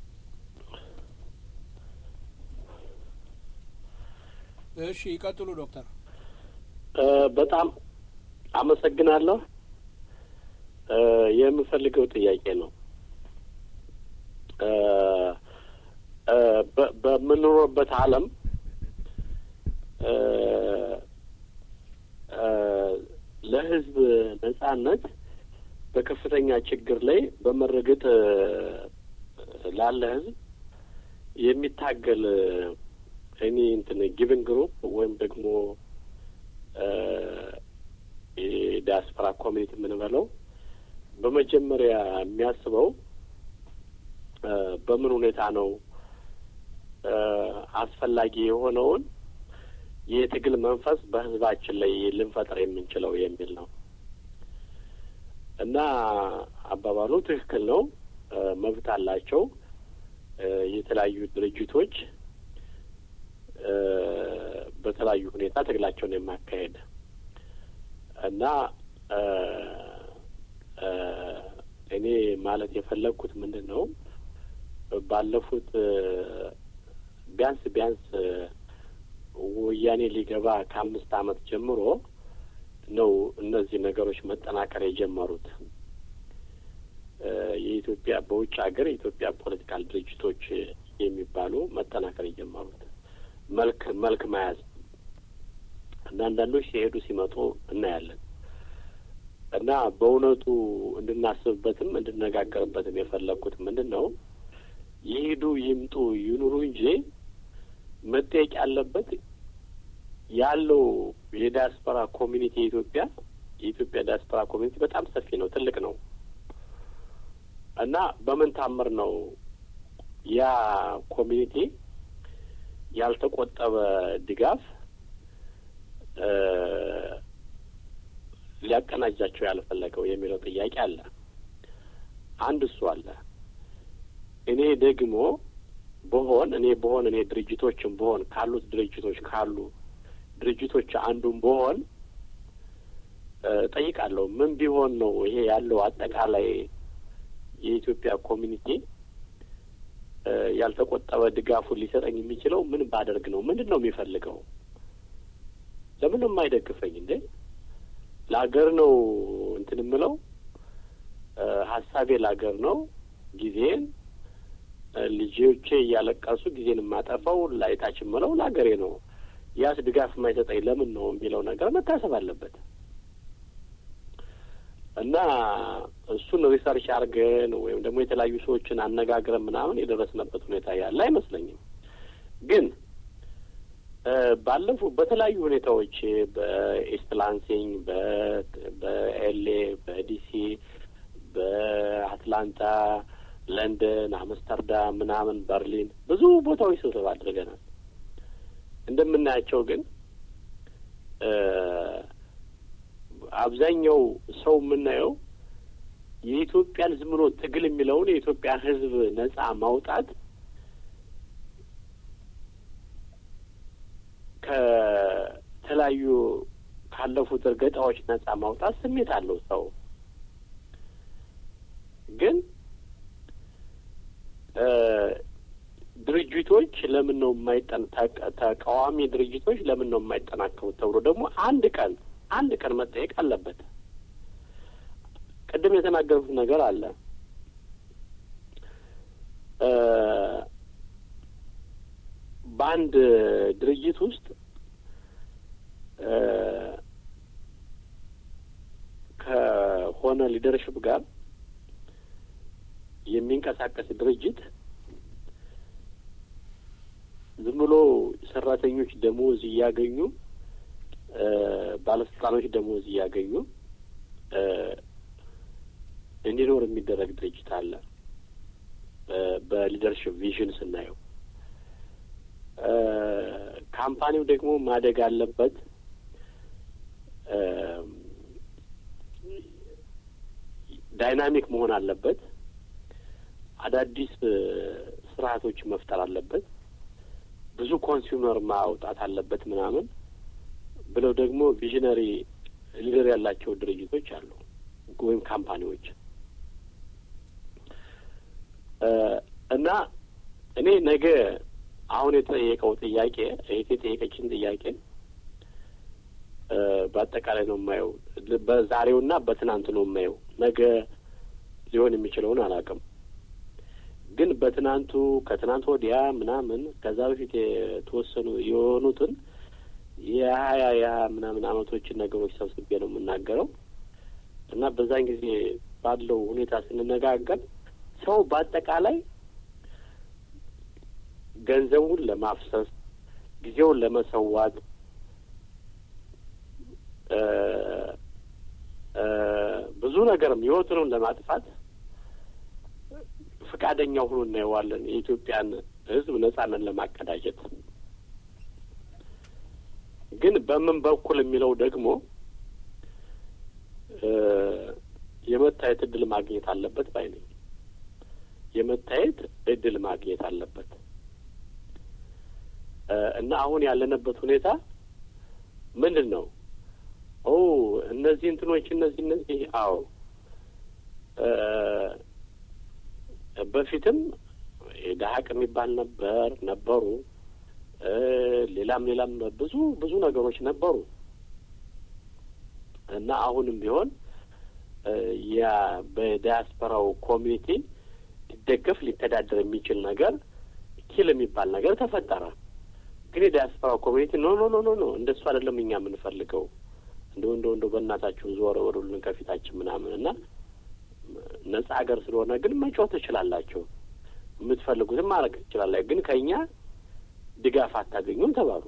እሺ ይቀጥሉ ዶክተር። በጣም አመሰግናለሁ። የምፈልገው ጥያቄ ነው በምንኖርበት ዓለም ለሕዝብ ነጻነት በከፍተኛ ችግር ላይ በመረገጥ ላለ ሕዝብ የሚታገል እኔ እንትን ጊቨን ግሩፕ ወይም ደግሞ የዲያስፖራ ኮሚኒቲ የምንበለው በመጀመሪያ የሚያስበው በምን ሁኔታ ነው አስፈላጊ የሆነውን የትግል መንፈስ በህዝባችን ላይ ልንፈጥር የምንችለው የሚል ነው እና አባባሉ ትክክል ነው። መብት አላቸው የተለያዩ ድርጅቶች በተለያዩ ሁኔታ ትግላቸውን የማካሄድ እና እኔ ማለት የፈለግኩት ምንድን ነው ባለፉት ቢያንስ ቢያንስ ወያኔ ሊገባ ከአምስት ዓመት ጀምሮ ነው እነዚህ ነገሮች መጠናከር የጀመሩት። የኢትዮጵያ በውጭ ሀገር የኢትዮጵያ ፖለቲካል ድርጅቶች የሚባሉ መጠናከር የጀመሩት መልክ መልክ መያዝ እና አንዳንዶች ሲሄዱ ሲመጡ እናያለን እና በእውነቱ እንድናስብበትም እንድነጋገርበትም የፈለግኩት ምንድን ነው ይሄዱ ይምጡ ይኑሩ እንጂ መጠየቅ ያለበት ያለው የዲያስፖራ ኮሚኒቲ የኢትዮጵያ የኢትዮጵያ ዲያስፖራ ኮሚኒቲ በጣም ሰፊ ነው፣ ትልቅ ነው እና በምን ታምር ነው ያ ኮሚኒቲ ያልተቆጠበ ድጋፍ ሊያቀናጃቸው ያልፈለገው የሚለው ጥያቄ አለ። አንድ እሱ አለ። እኔ ደግሞ በሆን እኔ በሆን እኔ ድርጅቶችም በሆን ካሉት ድርጅቶች ካሉ ድርጅቶች አንዱም በሆን ጠይቃለሁ። ምን ቢሆን ነው ይሄ ያለው አጠቃላይ የኢትዮጵያ ኮሚኒቲ ያልተቆጠበ ድጋፉን ሊሰጠኝ የሚችለው ምን ባደርግ ነው? ምንድን ነው የሚፈልገው? ለምን ነው የማይደግፈኝ እንዴ? ለሀገር ነው እንትን የምለው ሀሳቤ ለሀገር ነው። ጊዜን ልጆቼ እያለቀሱ ጊዜን የማጠፋው ላይታች የምለው ለሀገሬ ነው። ያስ ድጋፍ የማይሰጠኝ ለምን ነው የሚለው ነገር መታሰብ አለበት እና እሱን ሪሰርች አድርገን ወይም ደግሞ የተለያዩ ሰዎችን አነጋግረን ምናምን የደረስንበት ሁኔታ ያለ አይመስለኝም። ግን ባለፉ በተለያዩ ሁኔታዎች በኢስት ላንሲንግ፣ በኤልኤ፣ በዲሲ፣ በአትላንታ፣ ለንደን፣ አምስተርዳም ምናምን በርሊን ብዙ ቦታዎች ስብሰባ አድርገናል። እንደምናያቸው ግን አብዛኛው ሰው የምናየው የኢትዮጵያን ዝም ብሎ ትግል የሚለውን የኢትዮጵያ ሕዝብ ነጻ ማውጣት ከተለያዩ ካለፉት እርገጣዎች ነጻ ማውጣት ስሜት አለው ሰው ግን ድርጅቶች ለምን ነው የማይጠን ተቃዋሚ ድርጅቶች ለምን ነው የማይጠናከሩት ተብሎ ደግሞ አንድ ቀን አንድ ቀን መጠየቅ አለበት። ቅድም የተናገሩት ነገር አለ። በአንድ ድርጅት ውስጥ ከሆነ ሊደርሽፕ ጋር የሚንቀሳቀስ ድርጅት ዝም ብሎ ሰራተኞች ደሞዝ እያገኙ ባለስልጣኖች ደሞዝ እያገኙ እንዲኖር የሚደረግ ድርጅት አለ። በሊደርሽፕ ቪዥን ስናየው ካምፓኒው ደግሞ ማደግ አለበት። ዳይናሚክ መሆን አለበት። አዳዲስ ስርዓቶች መፍጠር አለበት። ብዙ ኮንሱመር ማውጣት አለበት ምናምን ብለው ደግሞ ቪዥነሪ ሊደር ያላቸው ድርጅቶች አሉ ወይም ካምፓኒዎች እና እኔ ነገ አሁን የተጠየቀው ጥያቄ እህቴ የጠየቀችን ጥያቄ በአጠቃላይ ነው የማየው። በዛሬውና በትናንት ነው የማየው። ነገ ሊሆን የሚችለውን አላውቅም። ግን በትናንቱ ከትናንት ወዲያ ምናምን ከዛ በፊት የተወሰኑ የሆኑትን የሀያ የሀያ ምናምን አመቶችን ነገሮች ሰብስቤ ነው የምናገረው እና በዛን ጊዜ ባለው ሁኔታ ስንነጋገር ሰው በአጠቃላይ ገንዘቡን ለማፍሰስ ጊዜውን ለመሰዋት ብዙ ነገርም ህይወቱንም ለማጥፋት ፈቃደኛ ሆኖ እናየዋለን። የኢትዮጵያን ሕዝብ ነጻነት ለማቀዳጀት ግን በምን በኩል የሚለው ደግሞ የመታየት እድል ማግኘት አለበት ባይ ነኝ። የመታየት እድል ማግኘት አለበት እና አሁን ያለንበት ሁኔታ ምንድን ነው? ኦ እነዚህ እንትኖች እነዚህ እነዚህ አዎ በፊትም ደሀቅ የሚባል ነበር ነበሩ። ሌላም ሌላም ብዙ ብዙ ነገሮች ነበሩ እና አሁንም ቢሆን ያ በዲያስፖራው ኮሚኒቲ ሊደገፍ ሊተዳደር የሚችል ነገር ኪል የሚባል ነገር ተፈጠረ። ግን የዲያስፖራው ኮሚኒቲ ኖ ኖ ኖ ኖ ኖ እንደሱ አይደለም እኛ የምንፈልገው እንደው እንደው እንደው በእናታችሁ ዞር ወሩልን ከፊታችን ምናምን እና ነጻ ሀገር ስለሆነ ግን መጮህ ትችላላችሁ፣ የምትፈልጉትም ማድረግ ትችላላችሁ፣ ግን ከእኛ ድጋፍ አታገኙም ተባሉ።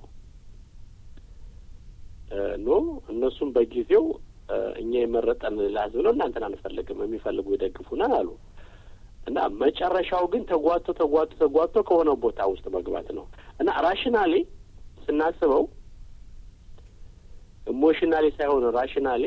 ኖ እነሱም በጊዜው እኛ የመረጠን ለህዝብ ነው እናንተን አንፈልግም፣ የሚፈልጉ ይደግፉናል አሉ እና መጨረሻው ግን ተጓቶ ተጓቶ ተጓቶ ከሆነ ቦታ ውስጥ መግባት ነው እና ራሽናሊ ስናስበው ኢሞሽናሊ ሳይሆን ራሽናሊ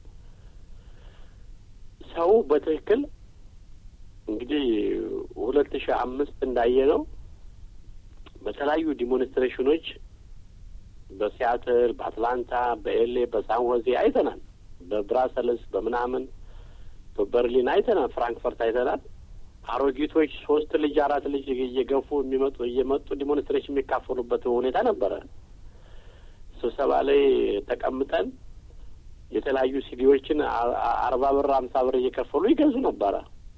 ሰው በትክክል እንግዲህ ሁለት ሺህ አምስት እንዳየ ነው በተለያዩ ዲሞንስትሬሽኖች በሲያትል፣ በአትላንታ፣ በኤሌ፣ በሳን ሆዜ አይተናል። በብራሰልስ በምናምን በበርሊን አይተናል። ፍራንክፈርት አይተናል። አሮጊቶች ሶስት ልጅ አራት ልጅ እየገፉ የሚመጡ እየመጡ ዲሞንስትሬሽን የሚካፈሉበት ሁኔታ ነበረ። ስብሰባ ላይ ተቀምጠን የተለያዩ ሲዲዎችን አርባ ብር አምሳ ብር እየከፈሉ ይገዙ ነበረ።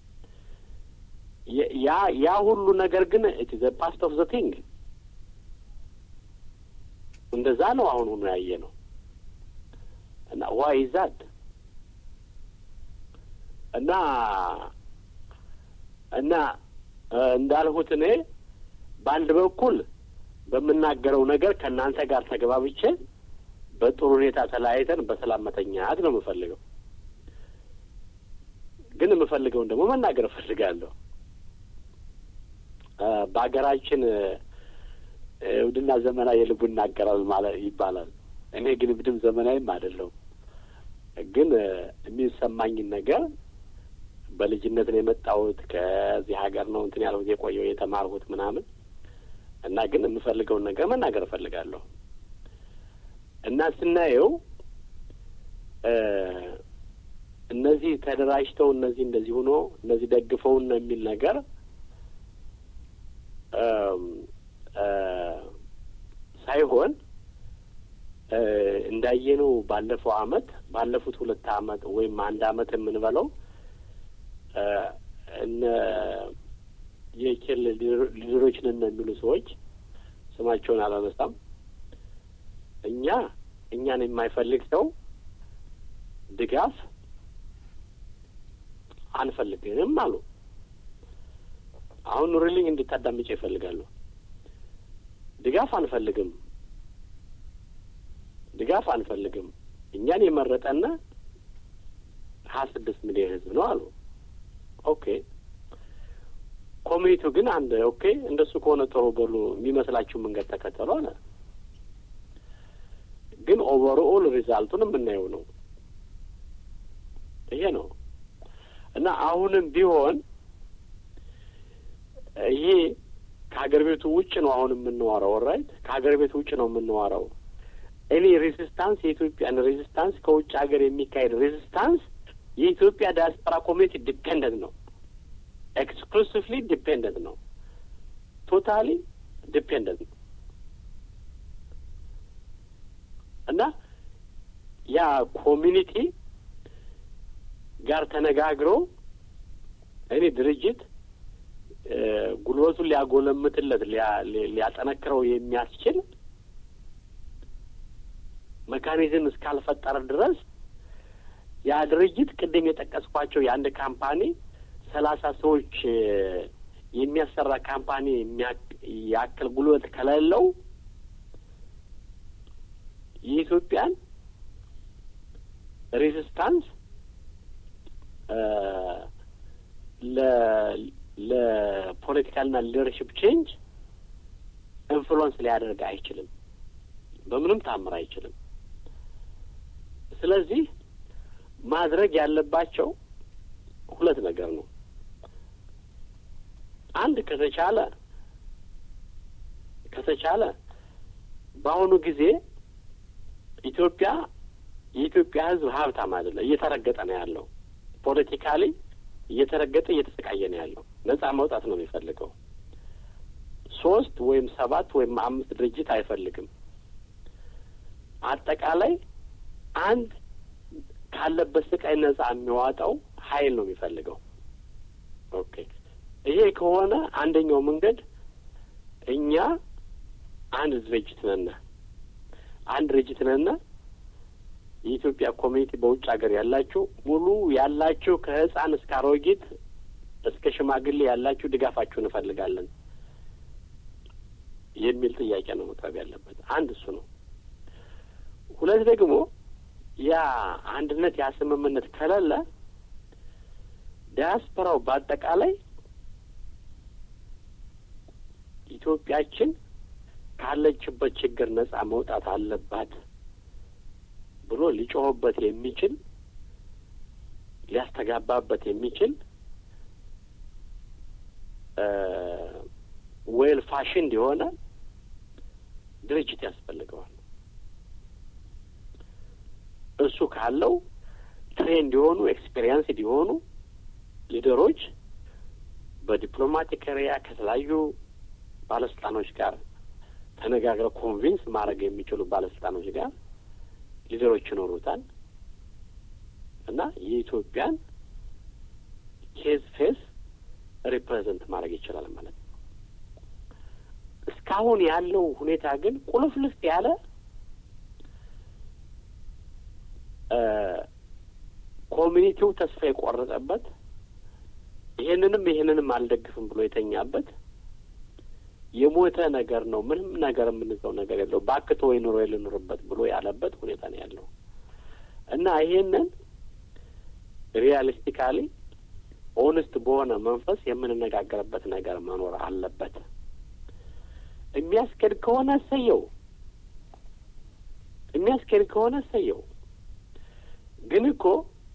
ያ ያ ሁሉ ነገር ግን ዘ ፓስት ኦፍ ዘ ቲንግ እንደዛ ነው። አሁን ሆኖ ያየ ነው እና ዋይ ዛት እና እና እንዳልሁት እኔ በአንድ በኩል በምናገረው ነገር ከእናንተ ጋር ተገባብቼ በጥሩ ሁኔታ ተለያይተን በሰላም መተኛት ነው የምፈልገው። ግን የምፈልገውን ደግሞ መናገር እፈልጋለሁ። በሀገራችን እብድና ዘመናዊ የልቡ ይናገራል ማለት ይባላል። እኔ ግን እብድም ዘመናዊም አይደለሁም። ግን የሚሰማኝን ነገር በልጅነት ነው የመጣሁት። ከዚህ ሀገር ነው እንትን ያልሁት የቆየው የተማርሁት ምናምን እና ግን የምፈልገውን ነገር መናገር እፈልጋለሁ እና ስናየው እነዚህ ተደራጅተው እነዚህ እንደዚህ ሆኖ እነዚህ ደግፈውን ነው የሚል ነገር ሳይሆን እንዳየነው ባለፈው አመት ባለፉት ሁለት አመት ወይም አንድ አመት የምንበለው እነ የኬል ሊደሮች ነን የሚሉ ሰዎች ስማቸውን አላነሳም። እኛ እኛን የማይፈልግ ሰው ድጋፍ አንፈልግም አሉ። አሁን ኑሪልኝ እንድታዳምጭ ይፈልጋሉ። ድጋፍ አንፈልግም፣ ድጋፍ አንፈልግም። እኛን የመረጠና ሀያ ስድስት ሚሊዮን ህዝብ ነው አሉ። ኦኬ ኮሚኒቲው ግን አንድ ኦኬ እንደሱ ከሆነ ጥሩ በሉ የሚመስላችሁ መንገድ ተከተሉ አለ። ግን ኦቨርኦል ሪዛልቱን የምናየው ነው። ይሄ ነው እና አሁንም ቢሆን ይሄ ከሀገር ቤቱ ውጭ ነው አሁን የምንዋረው። ራይት ከሀገር ቤቱ ውጭ ነው የምንዋረው። እኔ ሬዚስታንስ የኢትዮጵያን ሬዚስታንስ ከውጭ ሀገር የሚካሄድ ሬዚስታንስ የኢትዮጵያ ዲያስፖራ ኮሚኒቲ ዲፔንደንት ነው። ኤክስክሉሲቭሊ ዲፔንደንት ነው። ቶታሊ ዲፔንደንት ነው እና ያ ኮሚኒቲ ጋር ተነጋግሮ እኔ ድርጅት ጉልበቱን ሊያጎለምትለት ሊያጠነክረው የሚያስችል መካኒዝም እስካልፈጠረ ድረስ ያ ድርጅት ቅድም የጠቀስኳቸው የአንድ ካምፓኒ ሰላሳ ሰዎች የሚያሰራ ካምፓኒ ያክል ጉልበት ከሌለው የኢትዮጵያን ሬዚስታንስ ለፖለቲካልና ሊደርሽፕ ቼንጅ ኢንፍሉወንስ ሊያደርግ አይችልም። በምንም ታምር አይችልም። ስለዚህ ማድረግ ያለባቸው ሁለት ነገር ነው። አንድ ከተቻለ ከተቻለ በአሁኑ ጊዜ ኢትዮጵያ የኢትዮጵያ ሕዝብ ሀብታም አይደለም፣ እየተረገጠ ነው ያለው። ፖለቲካሊ እየተረገጠ እየተሰቃየ ነው ያለው። ነጻ መውጣት ነው የሚፈልገው። ሶስት ወይም ሰባት ወይም አምስት ድርጅት አይፈልግም። አጠቃላይ አንድ ካለበት ስቃይ ነጻ የሚዋጣው ኃይል ነው የሚፈልገው። ኦኬ ይሄ ከሆነ አንደኛው መንገድ እኛ አንድ ድርጅት ነና አንድ ድርጅት ነና የኢትዮጵያ ኮሚኒቲ በውጭ ሀገር ያላችሁ ሙሉ ያላችሁ ከህፃን እስከ አሮጊት እስከ ሽማግሌ ያላችሁ ድጋፋችሁ እንፈልጋለን የሚል ጥያቄ ነው መቅረብ ያለበት። አንድ እሱ ነው። ሁለት ደግሞ ያ አንድነት ያ ስምምነት ከሌለ ዲያስፖራው በአጠቃላይ ኢትዮጵያችን ካለችበት ችግር ነጻ መውጣት አለባት ብሎ ሊጮህበት የሚችል ሊያስተጋባበት የሚችል ዌል ፋሽን የሆነ ድርጅት ያስፈልገዋል። እሱ ካለው ትሬንድ የሆኑ ኤክስፔሪንስ የሆኑ ሊደሮች በዲፕሎማቲክ ኤሪያ ከተለያዩ ባለስልጣኖች ጋር ተነጋግረው ኮንቪንስ ማድረግ የሚችሉ ባለስልጣኖች ጋር ሊደሮች ይኖሩታል እና የኢትዮጵያን ኬዝ ፌስ ሪፕሬዘንት ማድረግ ይችላል ማለት ነው። እስካሁን ያለው ሁኔታ ግን ቁልፍልፍ ያለ ኮሚኒቲው ተስፋ የቆረጠበት ይሄንንም ይሄንንም አልደግፍም ብሎ የተኛበት የሞተ ነገር ነው። ምንም ነገር የምንዘው ነገር የለው ባክቶ ወይ ኑሮ ልኑርበት ብሎ ያለበት ሁኔታ ነው ያለው እና ይሄንን ሪያሊስቲካሊ ኦነስት በሆነ መንፈስ የምንነጋገርበት ነገር መኖር አለበት። የሚያስኬድ ከሆነ እሰየው፣ የሚያስኬድ ከሆነ እሰየው። ግን እኮ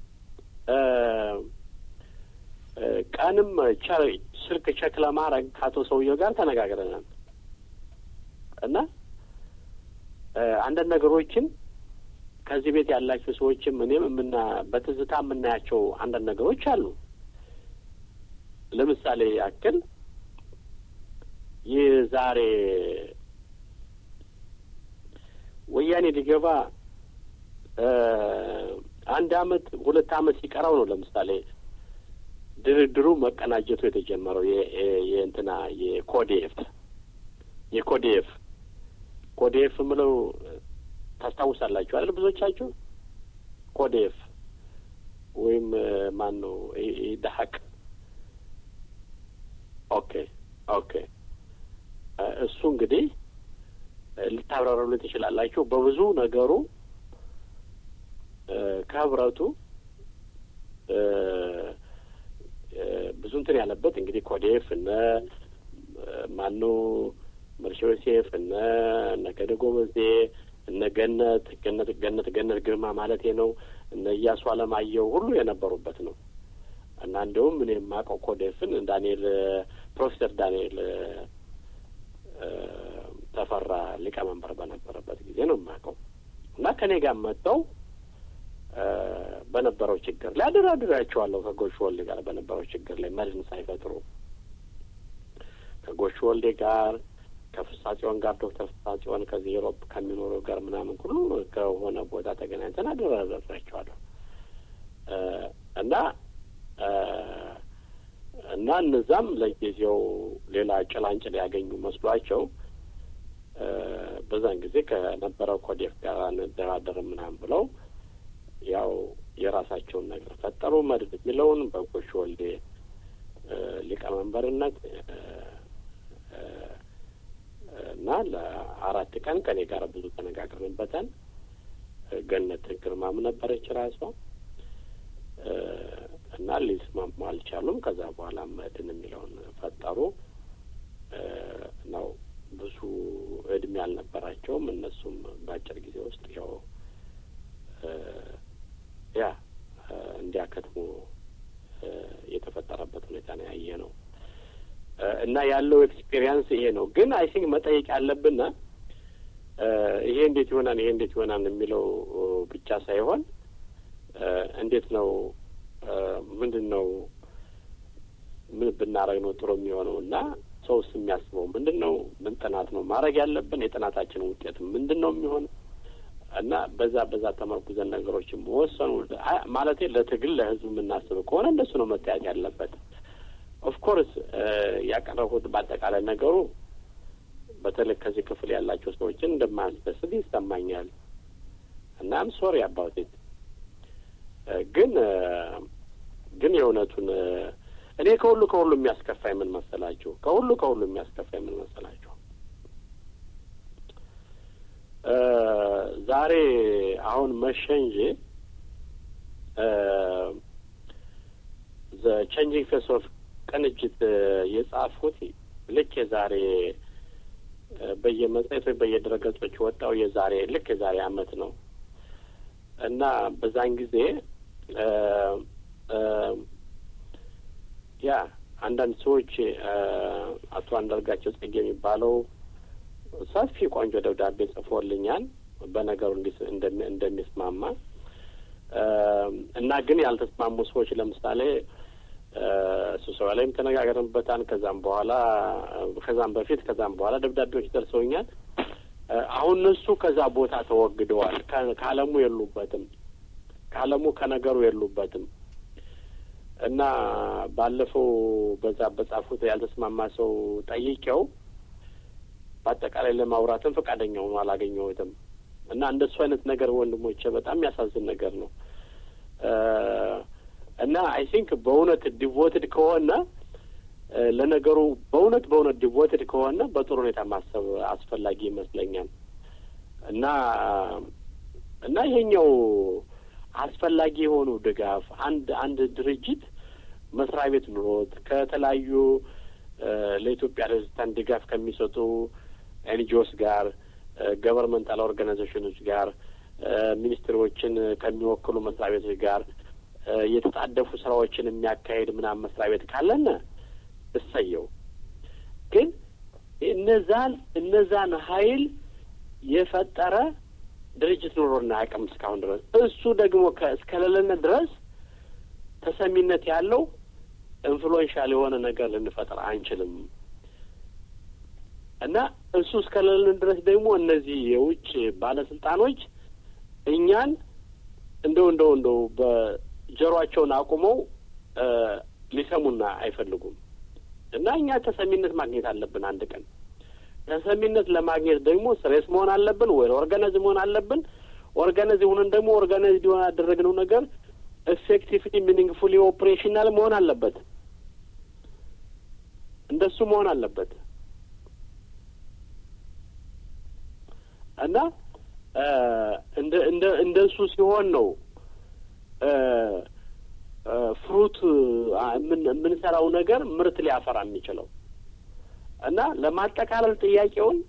ቀንም ስልክ ቸክ ለማድረግ ከአቶ ሰውየው ጋር ተነጋግረናል እና አንዳንድ ነገሮችን ከዚህ ቤት ያላችሁ ሰዎችም እኔም የምና በትዝታ የምናያቸው አንዳንድ ነገሮች አሉ። ለምሳሌ ያክል ይህ ዛሬ ወያኔ ሊገባ አንድ አመት ሁለት አመት ሲቀረው ነው ለምሳሌ ድርድሩ መቀናጀቱ የተጀመረው የእንትና የኮዴፍ የኮዴፍ ኮዴፍ ምለው ታስታውሳላችሁ አይደል? ብዙዎቻችሁ ኮዴፍ ወይም ማን ነው ደሀቅ ኦኬ ኦኬ እሱ እንግዲህ ልታብራሩልን ትችላላችሁ። በብዙ ነገሩ ከህብረቱ ብዙ እንትን ያለበት እንግዲህ ኮዴፍ እነ ማኑ መርሻ ዮሴፍ እነ ነገደ ጎበዜ እነ ገነት ገነት ገነት ገነት ግርማ ማለት ነው እነ እያሱ አለማየሁ ሁሉ የነበሩበት ነው እና እንዲሁም እኔ የማውቀው ኮዴፍን ዳንኤል ፕሮፌሰር ዳንኤል ተፈራ ሊቀመንበር በነበረበት ጊዜ ነው የማውቀው እና ከኔ ጋር መጥተው በነበረው ችግር ላይ አደራድሬያቸዋለሁ ከጎሽ ወልዴ ጋር በነበረው ችግር ላይ መድን ሳይፈጥሩ ከጎሽ ወልዴ ጋር ከፍሳጽዮን ጋር ዶክተር ፍሳጽዮን ከዚህ ዩሮፕ ከሚኖሩ ጋር ምናምን ሁሉ ከሆነ ቦታ ተገናኝተን አደራድሬያቸዋለሁ እና እና እነዛም ለጊዜው ሌላ ጭላንጭል ያገኙ መስሏቸው በዛን ጊዜ ከነበረው ኮዴፍ ጋር እንደራደር ምናምን ብለው ያው የራሳቸውን ነገር ፈጠሩ። መድብ የሚለውን በጎሽ ወልዴ ሊቀመንበርነት እና ለአራት ቀን ከኔ ጋር ብዙ ተነጋግረንበታል። ገነት ግርማም ነበረች ራሷ እና ሊስማሙ አልቻሉም። ከዛ በኋላ መድን የሚለውን ፈጠሩ ነው። ብዙ እድሜ አልነበራቸውም። እነሱም በአጭር ጊዜ ውስጥ ያው ያ እንዲያከትሙ የተፈጠረበት ሁኔታ ነው ያየ ነው እና ያለው ኤክስፔሪየንስ ይሄ ነው። ግን አይ ቲንክ መጠየቅ ያለብን ይሄ እንዴት ይሆናል ይሄ እንዴት ይሆናል የሚለው ብቻ ሳይሆን እንዴት ነው ምንድን ነው ምን ብናረግ ነው ጥሩ የሚሆነው እና ሰውስ የሚያስበው ምንድን ነው? ምን ጥናት ነው ማድረግ ያለብን? የጥናታችን ውጤት ምንድን ነው የሚሆነው? እና በዛ በዛ ተመርኩዘን ነገሮችን መወሰኑ ማለት ለትግል ለህዝብ የምናስብ ከሆነ እንደሱ ነው መታየት ያለበት። ኦፍኮርስ ያቀረብኩት በአጠቃላይ ነገሩ በተለይ ከዚህ ክፍል ያላቸው ሰዎችን እንደማያስደስት ይሰማኛል እና አም ሶሪ አባውት ኢት ግን ግን የእውነቱን እኔ ከሁሉ ከሁሉ የሚያስከፋኝ ምን መሰላችሁ? ከሁሉ ከሁሉ የሚያስከፋኝ ምን መሰላችሁ? ዛሬ አሁን መሸ እንጂ ዘ ቼንጂንግ ፌስ ኦፍ ቅንጅት የጻፉት ልክ የዛሬ በየመጽሔት ወይ በየድረገጾች ወጣው የዛሬ ልክ የዛሬ አመት ነው እና በዛን ጊዜ ያ አንዳንድ ሰዎች አቶ አንዳርጋቸው ጽጌ የሚባለው ሰፊ ቆንጆ ደብዳቤ ጽፎልኛል በነገሩ እንደሚስማማ እና ግን ያልተስማሙ ሰዎች ለምሳሌ ስብሰባ ላይም ተነጋገርንበታል። ከዛም በኋላ ከዛም በፊት ከዛም በኋላ ደብዳቤዎች ደርሰውኛል። አሁን እነሱ ከዛ ቦታ ተወግደዋል። ከአለሙ የሉበትም። ከአለሙ ከነገሩ የሉበትም እና ባለፈው በዛ በጻፉት ያልተስማማ ሰው ጠይቄው በአጠቃላይ ለማውራትም ፈቃደኛ ሆኖ አላገኘሁትም። እና እንደሱ አይነት ነገር ወንድሞቼ በጣም የሚያሳዝን ነገር ነው። እና አይ ቲንክ በእውነት ዲቮትድ ከሆነ ለነገሩ በእውነት በእውነት ዲቮትድ ከሆነ በጥሩ ሁኔታ ማሰብ አስፈላጊ ይመስለኛል። እና እና ይሄኛው አስፈላጊ የሆኑ ድጋፍ አንድ አንድ ድርጅት መስሪያ ቤት ኑሮት ከተለያዩ ለኢትዮጵያ ሬዚስታንት ድጋፍ ከሚሰጡ ኤንጂኦስ ጋር ገቨርንመንታል ኦርጋናይዜሽኖች ጋር ሚኒስትሮችን ከሚወክሉ መስሪያ ቤቶች ጋር የተጣደፉ ስራዎችን የሚያካሄድ ምናምን መስሪያ ቤት ካለን እሰየው። ግን እነዛን እነዛን ሀይል የፈጠረ ድርጅት ኑሮና አቅም እስካሁን ድረስ እሱ ደግሞ እስከሌለን ድረስ ተሰሚነት ያለው ኢንፍሉዌንሻል የሆነ ነገር ልንፈጥር አንችልም እና እሱ እስከሌለን ድረስ ደግሞ እነዚህ የውጭ ባለስልጣኖች እኛን እንደው እንደው እንደው በጀሯቸውን አቁመው ሊሰሙና አይፈልጉም እና እኛ ተሰሚነት ማግኘት አለብን። አንድ ቀን ተሰሚነት ለማግኘት ደግሞ ስሬስ መሆን አለብን ወይ ኦርጋናይዝ መሆን አለብን። ኦርጋናይዝ ሆነን ደግሞ ኦርጋናይዝ ሊሆን ያደረግነው ነገር ኤፌክቲቭሊ ሚኒንግፉሊ ኦፕሬሽናል መሆን አለበት። እንደሱ መሆን አለበት እና እንደ እንደ እንደሱ ሲሆን ነው ፍሩት የምንሰራው ነገር ምርት ሊያፈራ የሚችለው እና ለማጠቃለል ጥያቄውን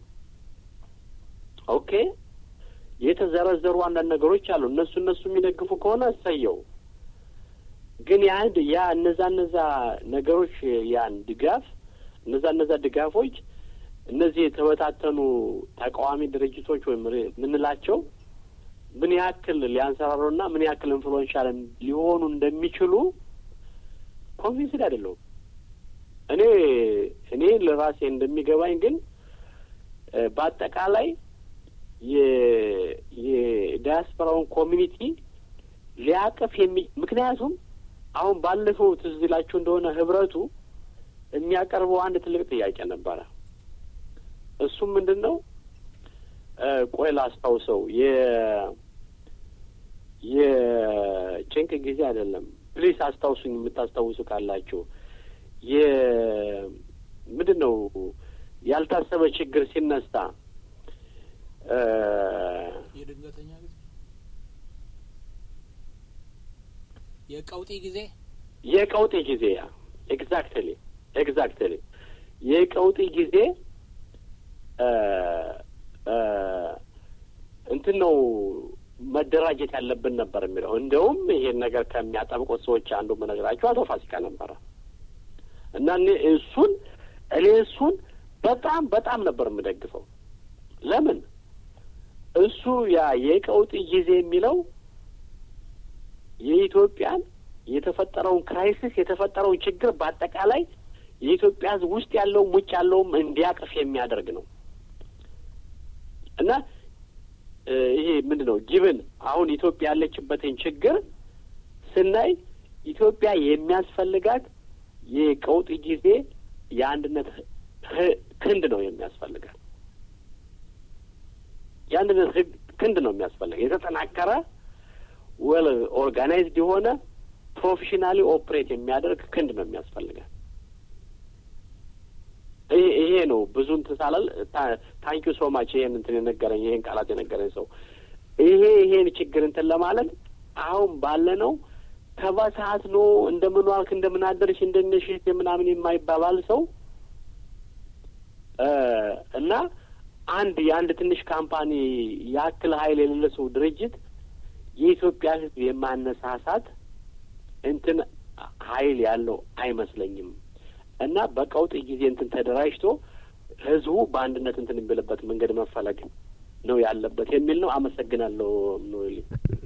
ኦኬ የተዘረዘሩ አንዳንድ ነገሮች አሉ። እነሱ እነሱ የሚደግፉ ከሆነ እሰየው። ግን ያን ያ እነዛ እነዛ ነገሮች ያን ድጋፍ እነዛ እነዛ ድጋፎች እነዚህ የተበታተኑ ተቃዋሚ ድርጅቶች ወይም የምንላቸው ምን ያክል ሊያንሰራሩና ምን ያክል ኢንፍሉዌንሻል ሊሆኑ እንደሚችሉ ኮንቪንስድ አይደለሁም። እኔ እኔ ለራሴ እንደሚገባኝ ግን በአጠቃላይ የዲያስፖራውን ኮሚኒቲ ሊያቅፍ የሚ ምክንያቱም አሁን ባለፈው ትዝ ይላችሁ እንደሆነ ህብረቱ የሚያቀርበው አንድ ትልቅ ጥያቄ ነበረ። እሱም ምንድን ነው? ቆይ ላስታውሰው። የ የጭንቅ ጊዜ አይደለም። ፕሊስ አስታውሱኝ፣ የምታስታውሱ ካላችሁ። የ ምንድን ነው ያልታሰበ ችግር ሲነሳ የድንገተኛ ጊዜ የቀውጢ ጊዜ የቀውጢ ጊዜ ያ ኤግዛክትሊ ኤግዛክትሊ የቀውጢ ጊዜ እንትን ነው መደራጀት ያለብን ነበር የሚለው። እንደውም ይሄን ነገር ከሚያጠብቁት ሰዎች አንዱ መነግራቸው አቶ ፋሲካ ነበረ እና እኔ እሱን እኔ እሱን በጣም በጣም ነበር የምደግፈው። ለምን እሱ ያ የቀውጢ ጊዜ የሚለው የኢትዮጵያን የተፈጠረውን ክራይሲስ የተፈጠረውን ችግር በአጠቃላይ የኢትዮጵያ ሕዝብ ውስጥ ያለውም ውጭ ያለውም እንዲያቅፍ የሚያደርግ ነው እና ይሄ ምንድን ነው ጊብን አሁን ኢትዮጵያ ያለችበትን ችግር ስናይ ኢትዮጵያ የሚያስፈልጋት የቀውጢ ጊዜ የአንድነት ክንድ ነው የሚያስፈልጋት። የአንድነት ክንድ ነው የሚያስፈልጋት። የተጠናከረ ወል ኦርጋናይዝድ የሆነ ፕሮፌሽናሊ ኦፕሬት የሚያደርግ ክንድ ነው የሚያስፈልጋት። ይሄ ነው ብዙ እንትን ሳላል ታንኪዩ ሶ ማች ይሄን እንትን የነገረኝ ይሄን ቃላት የነገረኝ ሰው ይሄ ይሄን ችግር እንትን ለማለት አሁን ባለነው ተበሳት ነው እንደምን ዋልክ እንደምን አደርሽ እንደነሽት የምናምን የማይባባል ሰው እና አንድ የአንድ ትንሽ ካምፓኒ ያክል ኃይል የሌለ ሰው ድርጅት የኢትዮጵያ ሕዝብ የማነሳሳት እንትን ኃይል ያለው አይመስለኝም። እና በቀውጥ ጊዜ እንትን ተደራጅቶ ህዝቡ በአንድነት እንትን የሚልበት መንገድ መፈለግ ነው ያለበት የሚል ነው። አመሰግናለሁ።